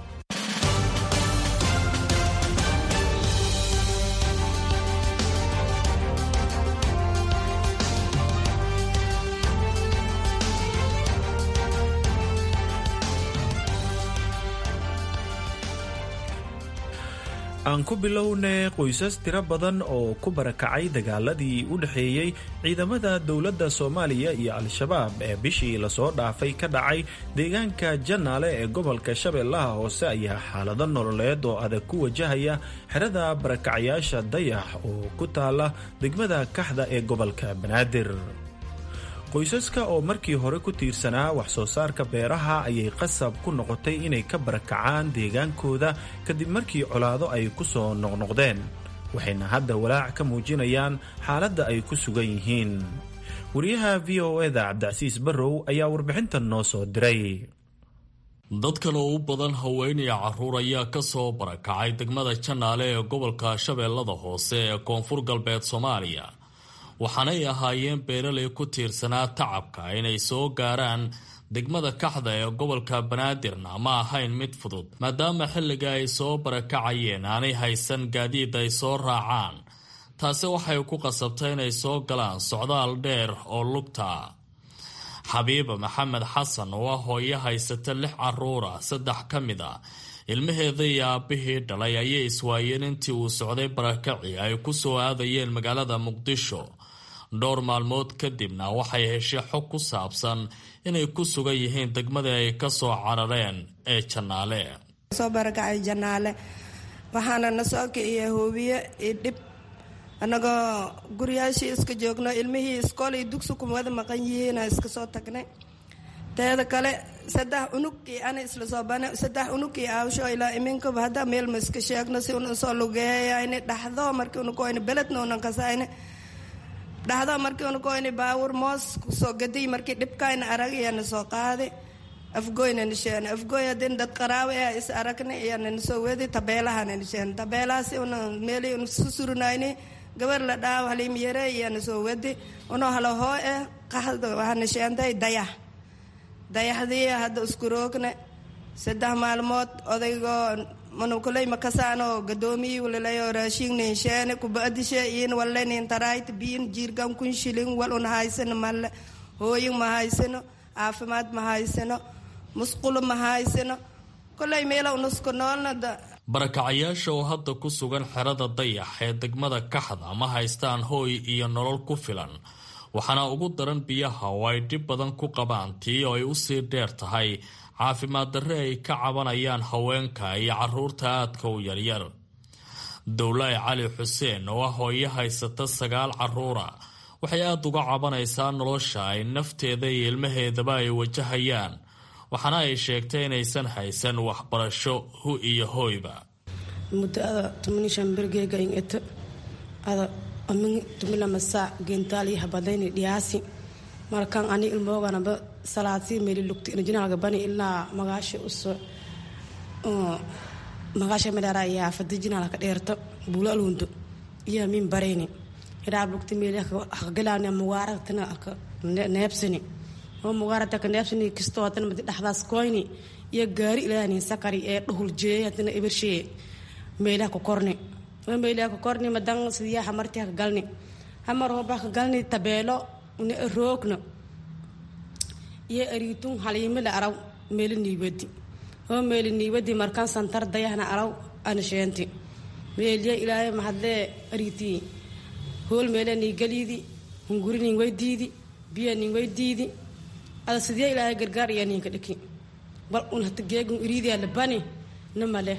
aan ku bilownay qoysas tiro badan oo ku barakacay dagaaladii u dhexeeyey ciidamada dowladda soomaaliya iyo al-shabaab ee bishii lasoo dhaafay ka dhacay deegaanka janaale ee gobolka shabeellaha hoose ayaa xaalado nololeed oo adag ku wajahaya xerada barakacayaasha dayax oo ku taala degmada kaxda ee gobolka banaadir qoysaska oo markii hore ku tiirsanaa wax soo saarka beeraha ayay qasab ku noqotay inay ka barakacaan deegaankooda kadib markii colaado ay ku soo noqnoqdeen waxayna hadda walaac ka muujinayaan xaaladda ay ku sugan yihiin wariyaha v o eda cabdicasiis barrow ayaa warbixintan noo soo diray dadkan oo u badan haweenaya carruur ayaa ka soo barakacay degmada janaale ee gobolka shabeellada hoose ee koonfur galbeed soomaaliya waxaanay ahaayeen beeraley ku tiirsanaa tacabka inay soo gaaraan degmada kaxda ee gobolka banaadirna ma ahayn mid fudud maadaama xilliga ay soo barakacayeen aanay haysan gaadiid ay soo raacaan taasi waxay ku qasabtay inay soo galaan socdaal dheer oo lugta xabiiba maxamed xasan oo ah hooyo haysata lix caruura saddex ka mid a ilmaheeda iyo aabbihii dhalay ayay iswaayeen intii uu socday barakaci ay ku soo aadayeen magaalada muqdisho dhowr maalmood kadibna waxay heshay xog ku saabsan inay ku sugan yihiin degmadii ay ka soo carareen ee janaale soo barakacay janaale waxaana na soo kiciya hoobiye iyo dhib annagoo guryaashii iska joogno ilmihii iskool iyo dugsi kumada maqan yihiina iska soo tagnay teeda kale saddex unugii ana isla soo bane saddex unugii aawsho ilaa iminkaba hadda meel ma iska sheegno si una soo lugeeyayni dhaxdo markii una koyni beledna unan kasayni dhaxdo markii una koyni baawur moos soo gadiy markii dhibkayna aragiyana soo qaadi afgoyna nisheen afgoy hadin dad qaraawe ah is aragni iyana soo wedi tabeelahana nisheen tabeelahaasi una meeli una susurunayni gabar la dhaaw halim yare iyana soo wedi uno halo hoo eh qaxda waxaa nisheentay dayax dayaxdii hadda isku roogna saddex maalmood odaygoo manukuley makasaano gadoomiyii walalayo raashiin sheene kubadishe iin walenin tarayt biin jiirgan kun shilin wal un haysano malle hooyin ma haysano caafimaad ma haysano musqulo ma haysano koley meela unusku noolna barakacayaasha oo hadda ku sugan xerada dayax ee degmada kaxda ma haystaan hooy iyo nolol ku filan waxaana ugu daran biyaha oo ay dhib badan ku qabaan tii oo ay usii dheer tahay caafimaad darre ay ka cabanayaan haweenka iyo caruurta aadka u yaryar dowlaahi cali xuseen oo ah hooyo haysata sagaal caruura waxay aada uga cabanaysaa nolosha ay nafteeda iyo ilmaheedaba ay wajahayaan waxaana ay sheegtay inaysan haysan waxbarasho hu iyo hooyba tumilamasaa gentaali habadayni dhiyaasi markan ani ilmooganaba salaadsi meli lugti inajinaalga bani ilaa magaasha uso magaasha madhara iyo afada jinaalka dheerto buulo alwundo iyo min barayni hiraab lugti meli haqgalaani mugaaragtana neebsani oo mugaaragtaka neebsani kistoo hadana madi dhaxdaas koyni iyo gaari ilaani sakari ee dhuhul jeey hadana ebershe meelaha ku korni meelaha ku korni madan sidiyaa hamarti haka galni hamar hoba haka galni tabeelo una roogno iyo ariitun haliimila araw meeli niibadi oo meeli niibadi markaan santar dayahna araw ana sheenti meeliya ilaahay mahadlee ariitii hool meele niigaliidi hunguri nin weydiidi biya nin weydiidi ada sidee ilaahay gargaar iyo ninka dhiki bal un hata geegun iriidiya labani nima leh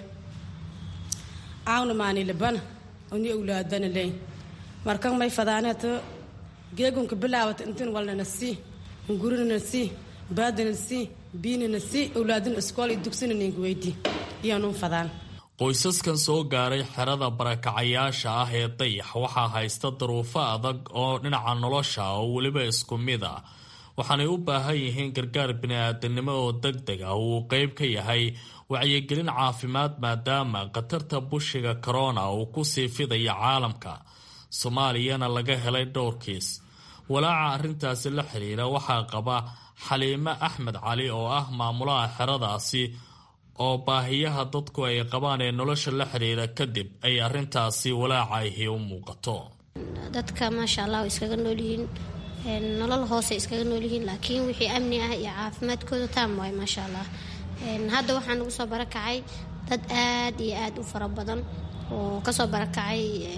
aawna maani libana oni awlaadana leyn markan may fadaaneeto geegunka bilaawata intin walnana sii ngurinana sii baadana sii biinana sii awlaadina iskool iyo dugsina ninka weydii iyaanun fadaan qoysaskan soo gaaray xerada barakacayaasha ah ee dayax waxaa haysta daruufo adag oo dhinaca nolosha oo weliba isku mid ah waxaanay u baahan yihiin gargaar bini-aadanimo oo deg deg ah uu qeyb ka yahay wacyigelin caafimaad maadaama khatarta bushiga korona uu ku sii fidaya caalamka soomaaliyana laga helay dhowr kiis walaaca arrintaasi la xiriira waxaa qaba xaliime axmed cali oo ah maamulaha xeradaasi oo baahiyaha dadku ay qabaan ee nolosha la xiriira kadib ay arrintaasi walaacahi u muuqato dadka maasha allah way iskaga noolyihiin nolol hoose iskaga noolyihiin laakiin wixii amni ah iyo caafimaadkooda taam waay maasha allah hadda waxaa nagu soo barakacay dad aad iyo aad u fara badan oo kasoo barakacay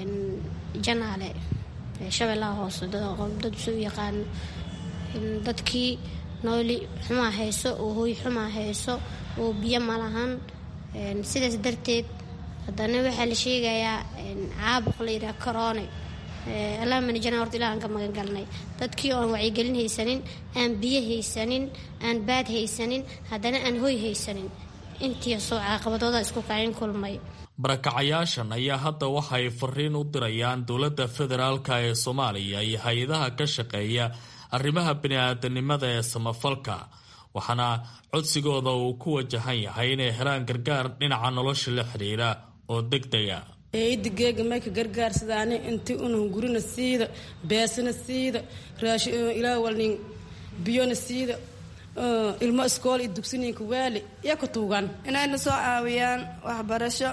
janaale shabeellaha hoose dad isu yaqaano dadkii nooli xumaa hayso oo hooy xumaa hayso oo biyo malahan sidaas darteed haddana waxaa la sheegayaa caabuq la yidhaha corone allaamana jana horta ilahan ka magan galnay dadkii oon wacyigelin haysanin aan biyo haysanin aan baad haysanin haddana aan hoy haysanin intiisoo caqabadooda isku kacin kulmay barakacayaashan ayaa hadda waxay fariin u dirayaan dowladda federaalka ee soomaaliya iyo hay-adaha ka shaqeeya arrimaha bini-aadanimada ee samafalka waxaana codsigooda uu ku wajahan yahay inay helaan gargaar dhinaca nolosha la xiriira oo deg dega eeyada geega mayka gargaarsadaan inti unun gurina siida beesana siida ilaa walnin biyona siida ilmo iskool iyo dugsininka waali iyo ka tuugan inayna soo caawiyaan waxbarasho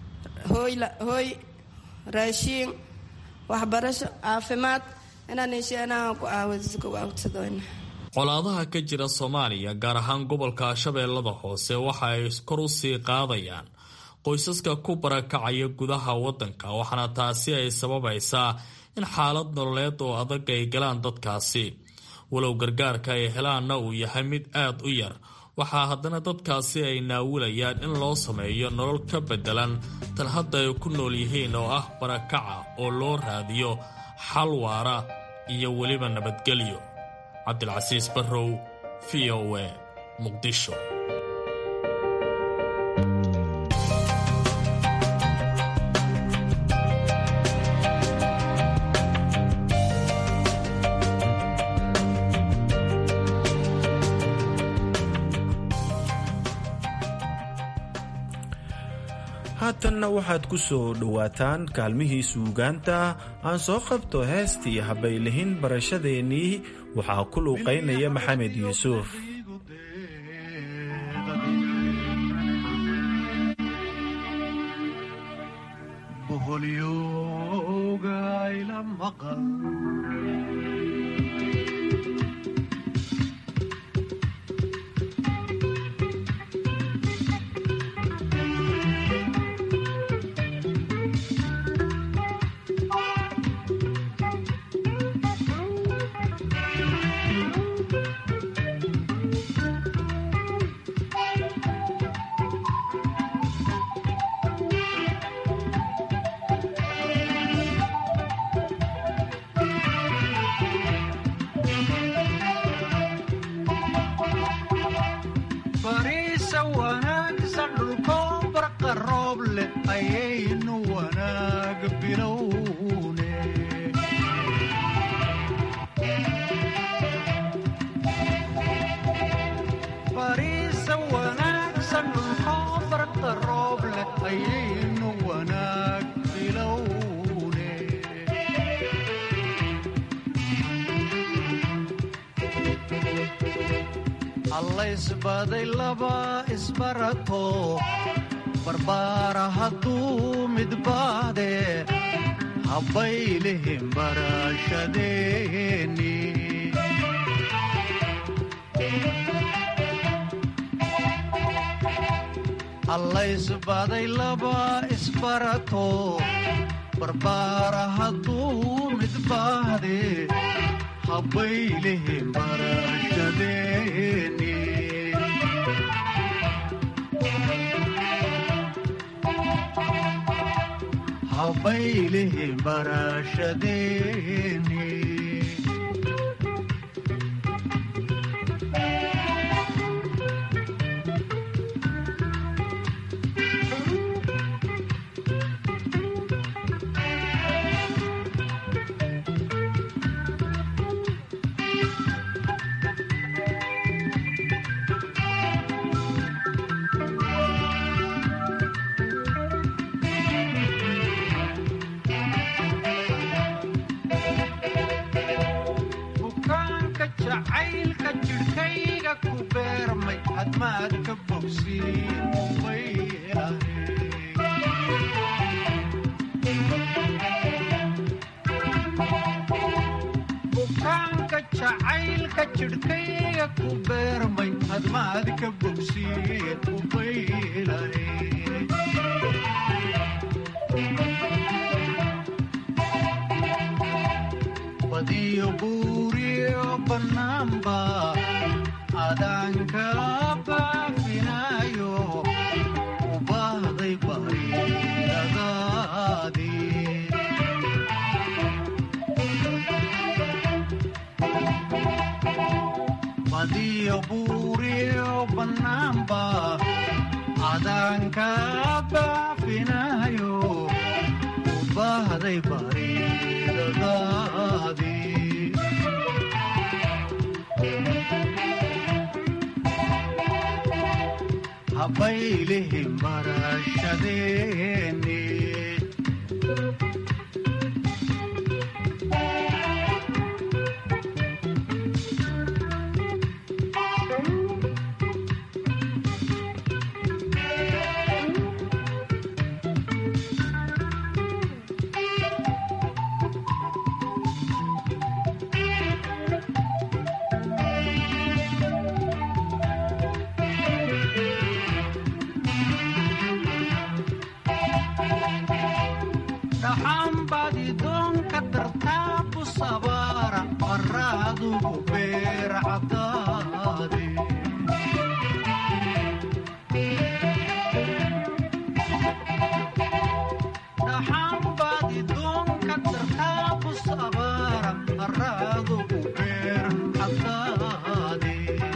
hooy raashiin waxbarasho caafimaad inaan hesheenaha ku caawidsadooyna colaadaha ka jira soomaaliya gaar ahaan gobolka shabeellada hoose waxa ay kor u sii qaadayaan qoysaska ku barakacaya gudaha waddanka waxaana taasi ay sababaysaa in xaalad nololeed oo adag ay galaan dadkaasi walow gargaarka ay helaanna uu yahay mid aad u yar waxaa haddana dadkaasi ay naawilayaan in loo sameeyo nolol ka beddelan tan hadda ay ku nool yihiin oo ah barakaca oo loo raadiyo xal waara iyo weliba nabadgelyo cabdilcasiis barrow v o e muqdisho haatanna waxaad ku soo dhowaataan kaalmihii suugaanta aan soo qabto heestii habaylihin barashadeennii waxaa ku luuqaynaya maxamed yuusuf allaysbaday laba isbarato barbaara hadduu midbaade habbaylihin barashadeeni allaysbaday laba isbarato barbaara hadduu midbaade habbaylihin barashadeeni habaylihi barashadeeni bukaanka jacaylka jidhkayga ku beermay hadmaad ka bogsiin bukaanka jacaylka jidhkayga ku beermay hadmaad ka bogsiin ubaylahe badiyo buuriyo bannaanba adaanka baafinayo u baahday bariidadaadii badiyo buuriyo bannaanba adaanka baafinayo u baahday bariidadaadii habaylihi marashadeeni dhaxanbadi doonka dartaabu sabaara qaraadugu beer cadaade dhaxanbadi doonka dartaabu sabaara qaraadugu beer cadaade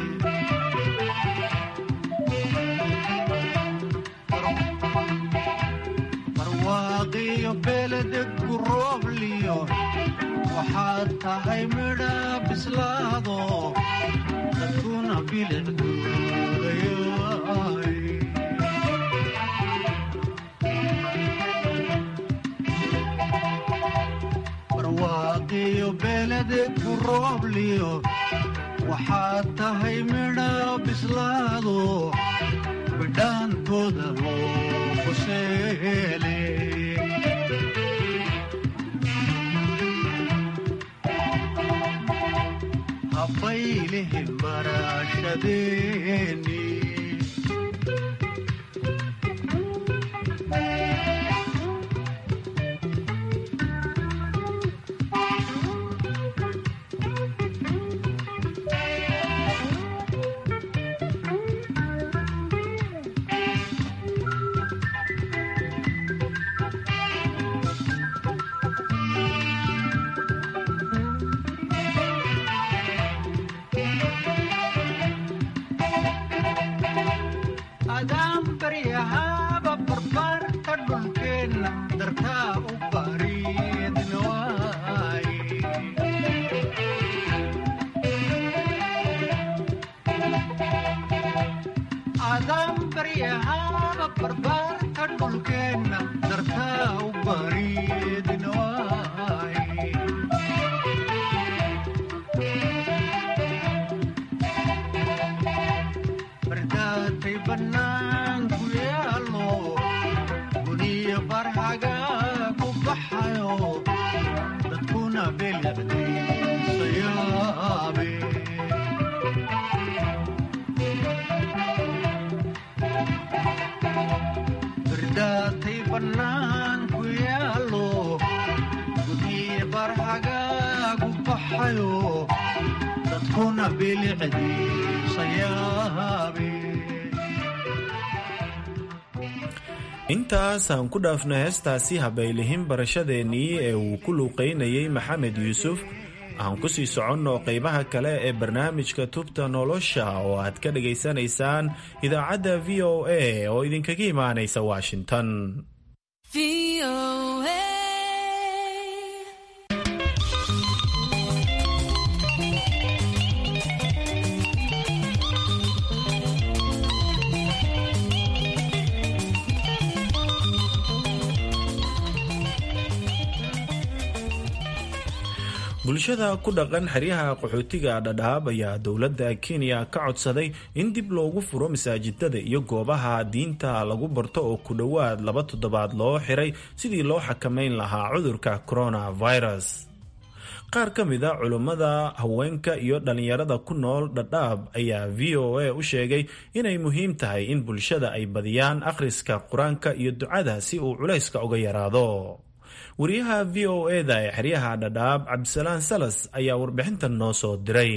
barwaaqiyo beledegku roobliyo waxaad tahay midha bislaado dadkuna bilicduudayaay barwaaqiyo beledegku roobliyo waxaad tahay midha bislaado bidhaankooda loo quseele habaylihi barashadeeni adaan baryahaaba barbaarka dhulkeenna dartaa u bariidna waaye adaan baryahaaba barbaarka dhulkeenna dartaa u bariidna waaye bardaatay bannaanku yaalo guniyo barhaga ku baxayo dadkuna belicdiisa yaabe bardaatay bannaanku yaalo guniyo barhaga ku baxayo dadkuna belicdiisa yaabe intaasaan ku dhaafno heestaasi habaylihin barashadeennii ee uu ku luuqaynayay maxamed yuusuf aan ku sii soconno qaybaha kale ee barnaamijka tubta nolosha oo aad ka dhagaysanaysaan idaacadda v o a oo idinkaga imaanaysa washington bulshada ku dhaqan xeryaha qaxootiga dhadhaab ayaa dowladda kenya ka codsaday in dib loogu furo masaajidada iyo goobaha diinta lagu barto oo ku dhowaad laba toddobaad loo xiray sidii loo xakamayn lahaa cudurka coronavirus qaar ka mid a culummada haweenka iyo dhallinyarada ku nool dhadhaab ayaa v o a u sheegay inay muhiim tahay in bulshada ay badiyaan akhriska qur-aanka iyo ducada si uu culayska uga yaraado wariyaha v o eda ee xeryaha dhadhaab cabdisalaan salas ayaa warbixintan noo soo diray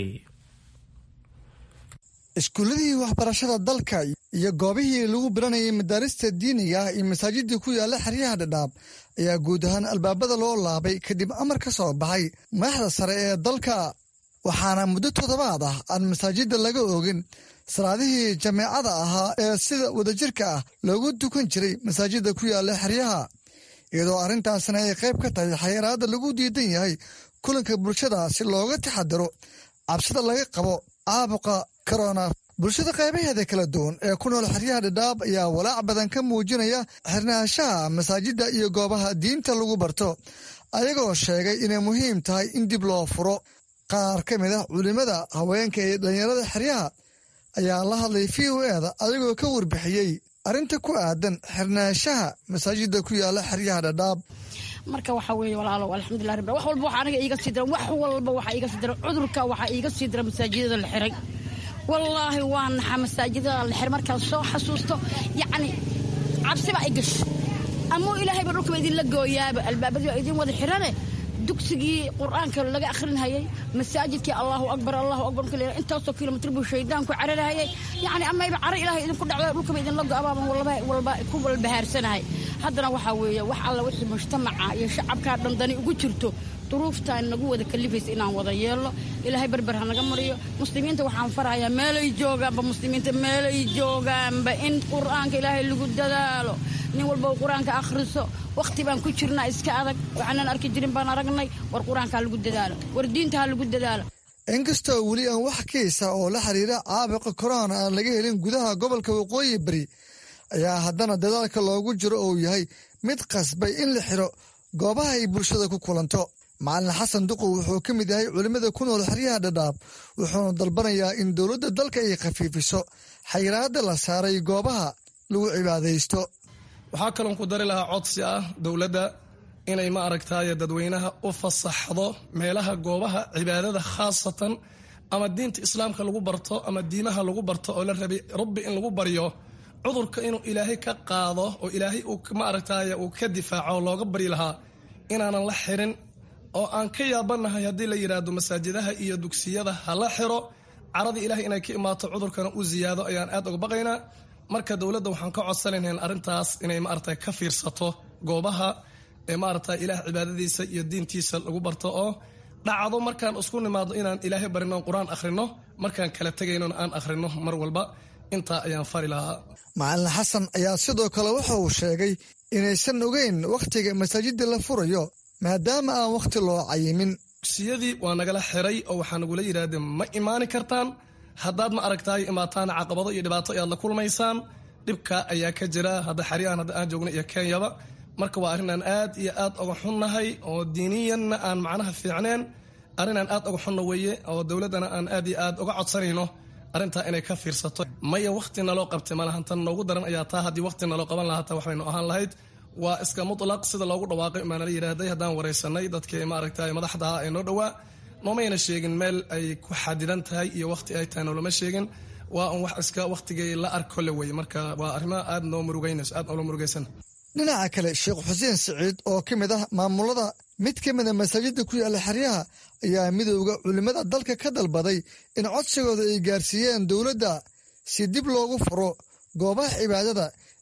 iskuulladii waxbarashada dalka iyo goobihii lagu baranayay madaarista diiniga ah iyo masaajidii ku yaalla xeryaha dhadhaab ayaa guud ahaan albaabada loo laabay kadib amar ka soo baxay madaxda sare ee dalka waxaana muddo toddobaad ah aan masaajidda laga oogin salaadihii jameecada ahaa ee sida wadajirka ah loogu tukan jiray masaajidda ku yaalla xeryaha iyadoo arrintaasna ay qayb ka tahay xayiraadda lagu diidan yahay kulanka bulshada si looga taxadiro cabsida laga qabo caabuqa korona bulshada qaybaheeda kala duwan ee ku nool xeryaha dhadhaab ayaa walaac badan ka muujinaya xirnaanshaha masaajidda iyo goobaha diinta lagu barto ayagoo sheegay inay muhiim tahay in dib loo furo qaar ka mid ah culimada haweenka ee dhallinyarada xeryaha ayaa la hadlay v o eda ayagoo ka warbixiyey arrinta ku aadan xirnaanshaha masaajida ku yaala xeryaha dhadhaab marka waxa weeye walaalow alxamdulilah rabbi wax walba waxa aniga iiga sii dira wax walba waxa iiga sii dira cudurka waxaa iiga sii dira masaajidada la xiray wallaahi waa naxa masaajidada la xiray markaan soo xasuusto yacni cabsiba ay gasho amuu ilaahayba dhulkaba idinla gooyaaba albaabadii waa idin wada xirane dugsigii qur-aanka laga akhrinhayay masaajidkii allahu akbar allahu akbar marka la intaasoo kilomitr buu shaydaanku cararahayay yacni amayba caro ilaahay idinku dhacdo dhulkaba idinla go-abaaban walba walba ku walbahaarsanahay haddana waxaa weeye wax alla wixii mujtamaca iyo shacabkaa dhandani ugu jirto duruuftaan nagu wada kalifaysa inaan wada yeelno ilaahay berber ha naga mariyo muslimiinta waxaan farahayaa meelay joogaanba muslimiinta meelay joogaanba in qur-aanka ilaahay lagu dadaalo nin walba uu qur-aanka akhriso wakhti baan ku jirnaa iska adag waxaanan arki jirin baan aragnay war qur-aanka ha lagu dadaalo war diinta ha lagu dadaalo inkastoo weli aan wax kiisa oo la xiriira caabuqa korona aan laga helin gudaha gobolka waqooyi bari ayaa haddana dadaalka loogu jiro uu yahay mid qasbay in la xiro goobaha ay bulshada ku kulanto macalin xasan duqow wuxuu ka mid yahay culimmada ku nool xeryaha dhadhaab wuxuuna dalbanayaa in dowladda dalka ay khafiifiso xayiraadda la saaray goobaha lagu cibaadaysto waxaa kaloon ku dari lahaa codsi ah dowladda inay ma aragtaaye dadweynaha u fasaxdo meelaha goobaha cibaadada khaasatan ama diinta islaamka lagu barto ama diimaha lagu barto oo la rabay rabbi in lagu baryo cudurka inuu ilaahay ka qaado oo ilaahay uu ma aragtaaye uu ka difaaco looga baryi lahaa inaanan la xirin oo aan ka yaabanahay haddii la yidhaahdo masaajidaha iyo dugsiyada ha la xiro caradii ilahay inay ka imaato cudurkana u ziyaado ayaan aad uga baqaynaa marka dowladda waxaan ka codsanaynaa arrintaas inay maarata ka fiirsato goobaha ee maarata ilaah cibaadadiisa iyo diintiisa lagu barto oo dhacdo markaan isku nimaado inaan ilaahay barino qur-aan akhrino markaan kala tegaynona aan akhrino mar walba intaa ayaan fari lahaa macalin xasan ayaa sidoo kale waxa uu sheegay inaysan ogeyn wakhtiga masaajidda la furayo maadaama aan wakhti loo cayimin dugsiyadii waa nagala xiray oo waxaa nagula yidhaahdeen ma imaani kartaan haddaad ma aragtaay imaataan caqabado iyo dhibaato ayaad la kulmaysaan dhibka ayaa ka jira hadda xeryahan hadda aan joogno iyo kenyaba marka waa arrin aan aad iyo aad uga xunnahay oo diiniyanna aan macnaha fiicneen arrin aan aad uga xunna weeye oo dowladdana aan aad iyo aad uga codsanayno arrintaa inay ka fiirsato maya wakhti naloo qabtay malahan tan noogu daran ayaa taa haddii wakhti naloo qaban lahaa taa waxbaynu ahaan lahayd waa iska mutlaq sida loogu dhawaaqay maanala yidhaahday haddaan waraysanay dadkii maaragtay madaxda ee noo dhowaa noomayna sheegin meel ay ku xadidan tahay iyo wakhti ay tahay noolama sheegin waa un wax iska wakhtigay la arko le weye marka waa arrimo aad noo murugaynayso aad noola murugaysan dhinaca kale sheekh xuseen siciid oo ka mid ah maamulada mid ka mida masaajidda ku yaalla xeryaha ayaa midowda culimmada dalka ka dalbaday in codsigooda ay gaarsiiyeen dowladda si dib loogu furo goobaha cibaadada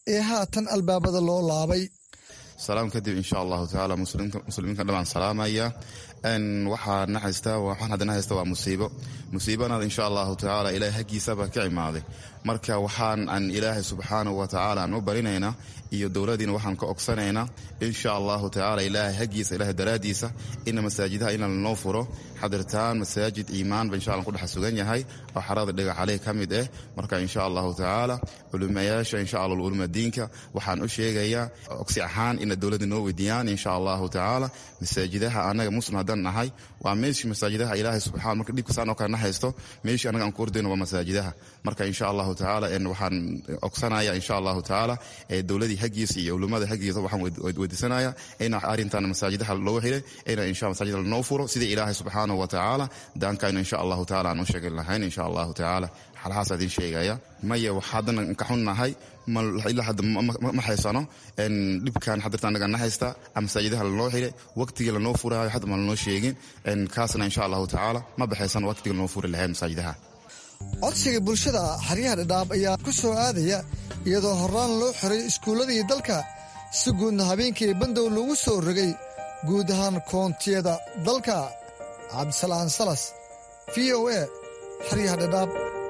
ee haatan albaabada loo laabay salaam kadib insha allahu tacaala muslimiinka dhamaan salaamaya waxaa na haysta waxaan hadda na haysta waa musiibo musiibana insha allahu tacaala ilaahay haggiisaba ka imaaday marka waxaan aan ilaahay subxaanahu wa tacaala aan u barinaynaa iyo dowladiina waxaan ka ogsanaynaa insha allahu tacaala ilaahay haggiisa ilaahay daraadiisa ina masaajidaha ina lanoo furo xadirtaan masaajid iimaanba insha allah ku dhex sugan yahay oo xarada dhagaxaley ka mid ah marka insha allahu tacaala culimayaasha insha allah uluma diinka waxaan u sheegayaa ogsi ahaan ina dowladda noo weydiiyaan insha allahu tacaala masaajidaha anaga muslim haddaan nahay waa meeshii masaajidaha ilaahay subxana marka dhibkasaan oo kale na haysto meeshii anaga aan ku ordayno waa masaajidaha marka insha allahu tacaala waxaan ogsanaya insha allahu tacaala dowladii haggiisa iyo culimada haggiisa waxaan weydiisanaya ina arrintan masaajidaha loo helay ina insha masaajida lanoo furo sidii ilaahay subxaanahu wa tacaala daankaynu insha allahu tacaala aan u sheegin lahayn insha allahu tacaala xalhaas idin sheegaya maya waxaadan ka xunnahay ilaa hadda ma haysano dhibkan xadirta anaga na haysta masaajidaha lanoo xilay waqtigii lanoo furaayo hadda ma lanoo sheegin kaasna insha allahu tacaala ma baxaysano waqtigii lanoo furi lahayn masaajidaha codsiga bulshada xeryaha dhadhaab ayaa ku soo aadaya iyadoo horaan loo xiray iskuulladii dalka si guudna habeenkii bandow lagu soo rogay guud ahaan koontiyada dalka cabdisalaan salas v o a xeryaha dhadhaab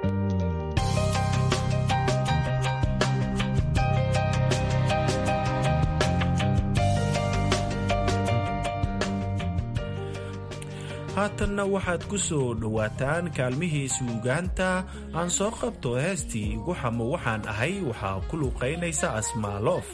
haatanna waxaad ku soo dhowaataan kaalmihii suugaanta aan soo qabto heestii igu xamo waxaan ahay waxaa ku luuqaynaysa asmaaloof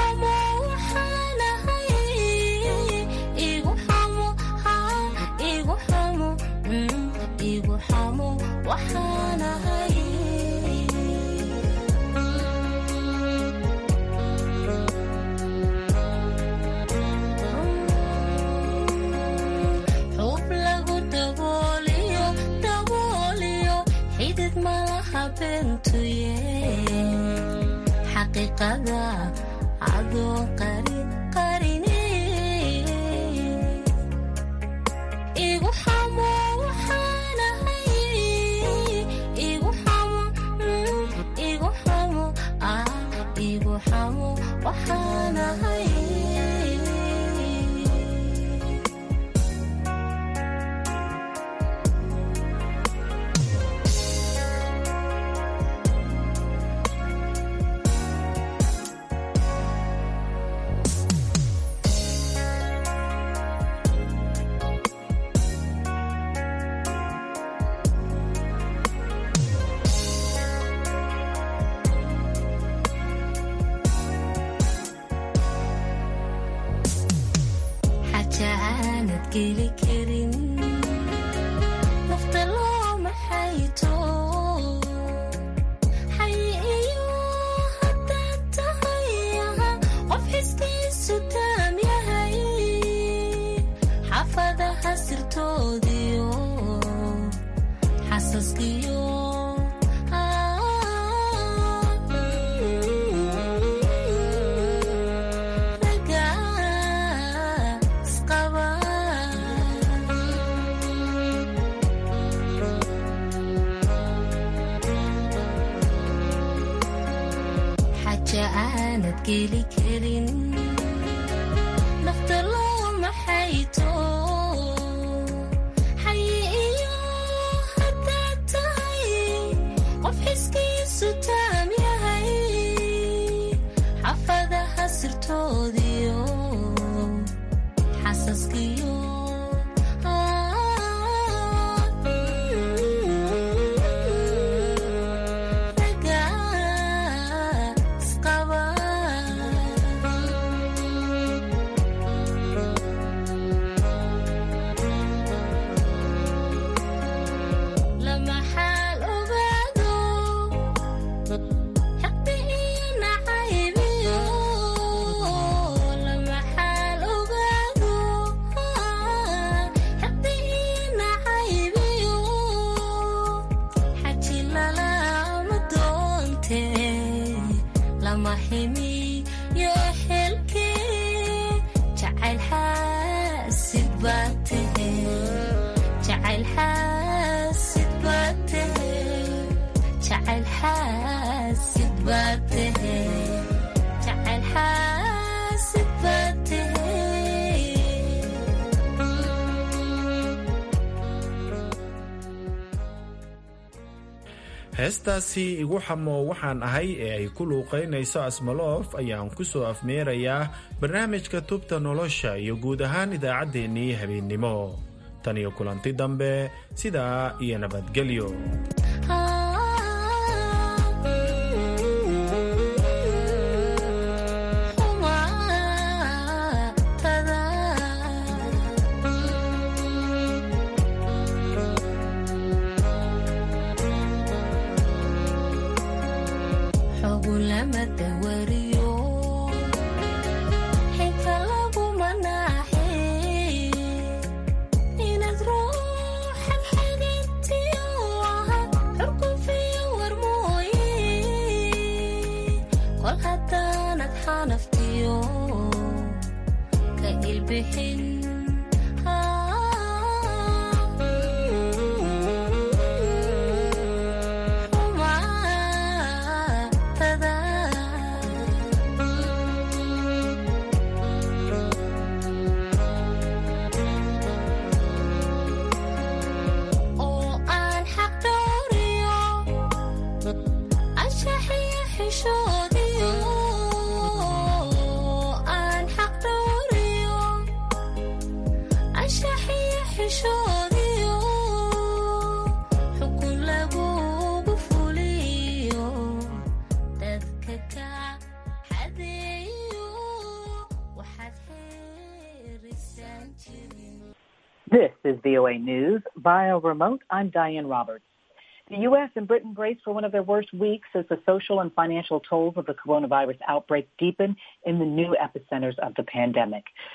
igu xaqiiqada adoo qarin qarine igu xamo waxaanahay igu xamo igu xamo ah igu xamo waxaanahay xaja aanad geli karin nafta loo maxayto xay iyo haddaad tahay aha qof xiskiisu taam yahay xaafadaha sirtoodiyo xasaskiyo xaja aanad geli karin nafta loo maxayto xay iyo haddaad tahay qof xiskiisu taam yahay xaafadaha sirtoodiyo xasaskiyo lama xaal ogaado xaqdi iyo nacaybiyo lama xaal ogaado xaqdi iyo nacaybiyo xaji lalama doonte lama ximiyo xelke jacayl xaasid baa tahe jacayl xaasid baa tahe jacayl xaasid baa tahe jacayl xaasid baa tahe heestaasi igu xamo waxaan ahay ee ay ku luuqaynayso asmaloof ayaan ku soo afmeerayaa barnaamijka tubta nolosha iyo guud ahaan idaacaddeenii habeennimo tan iyo kulanti dambe sidaa iyo nabadgelyo xogu lama dawariyo xinka laguma naaxe inaad ruuxan xagintiyo aha xurkufiyo war mooye kol haddaanad xanaftiyo ka ilbixin oo aan xaq dhowriyo anshaxiyo xishoodiyo aan xaq dhowriyo anshaxiyo xishoodiyo xukun lagugu fuliyo dadka ka xadeeyo waxaad xeerisaan jirin This is VOA News. Via remote, I'm Diane Roberts. The U.S. and Britain brace for one of their worst weeks as the social and financial tolls of the coronavirus outbreak deepen in the new epicenters of the pandemic.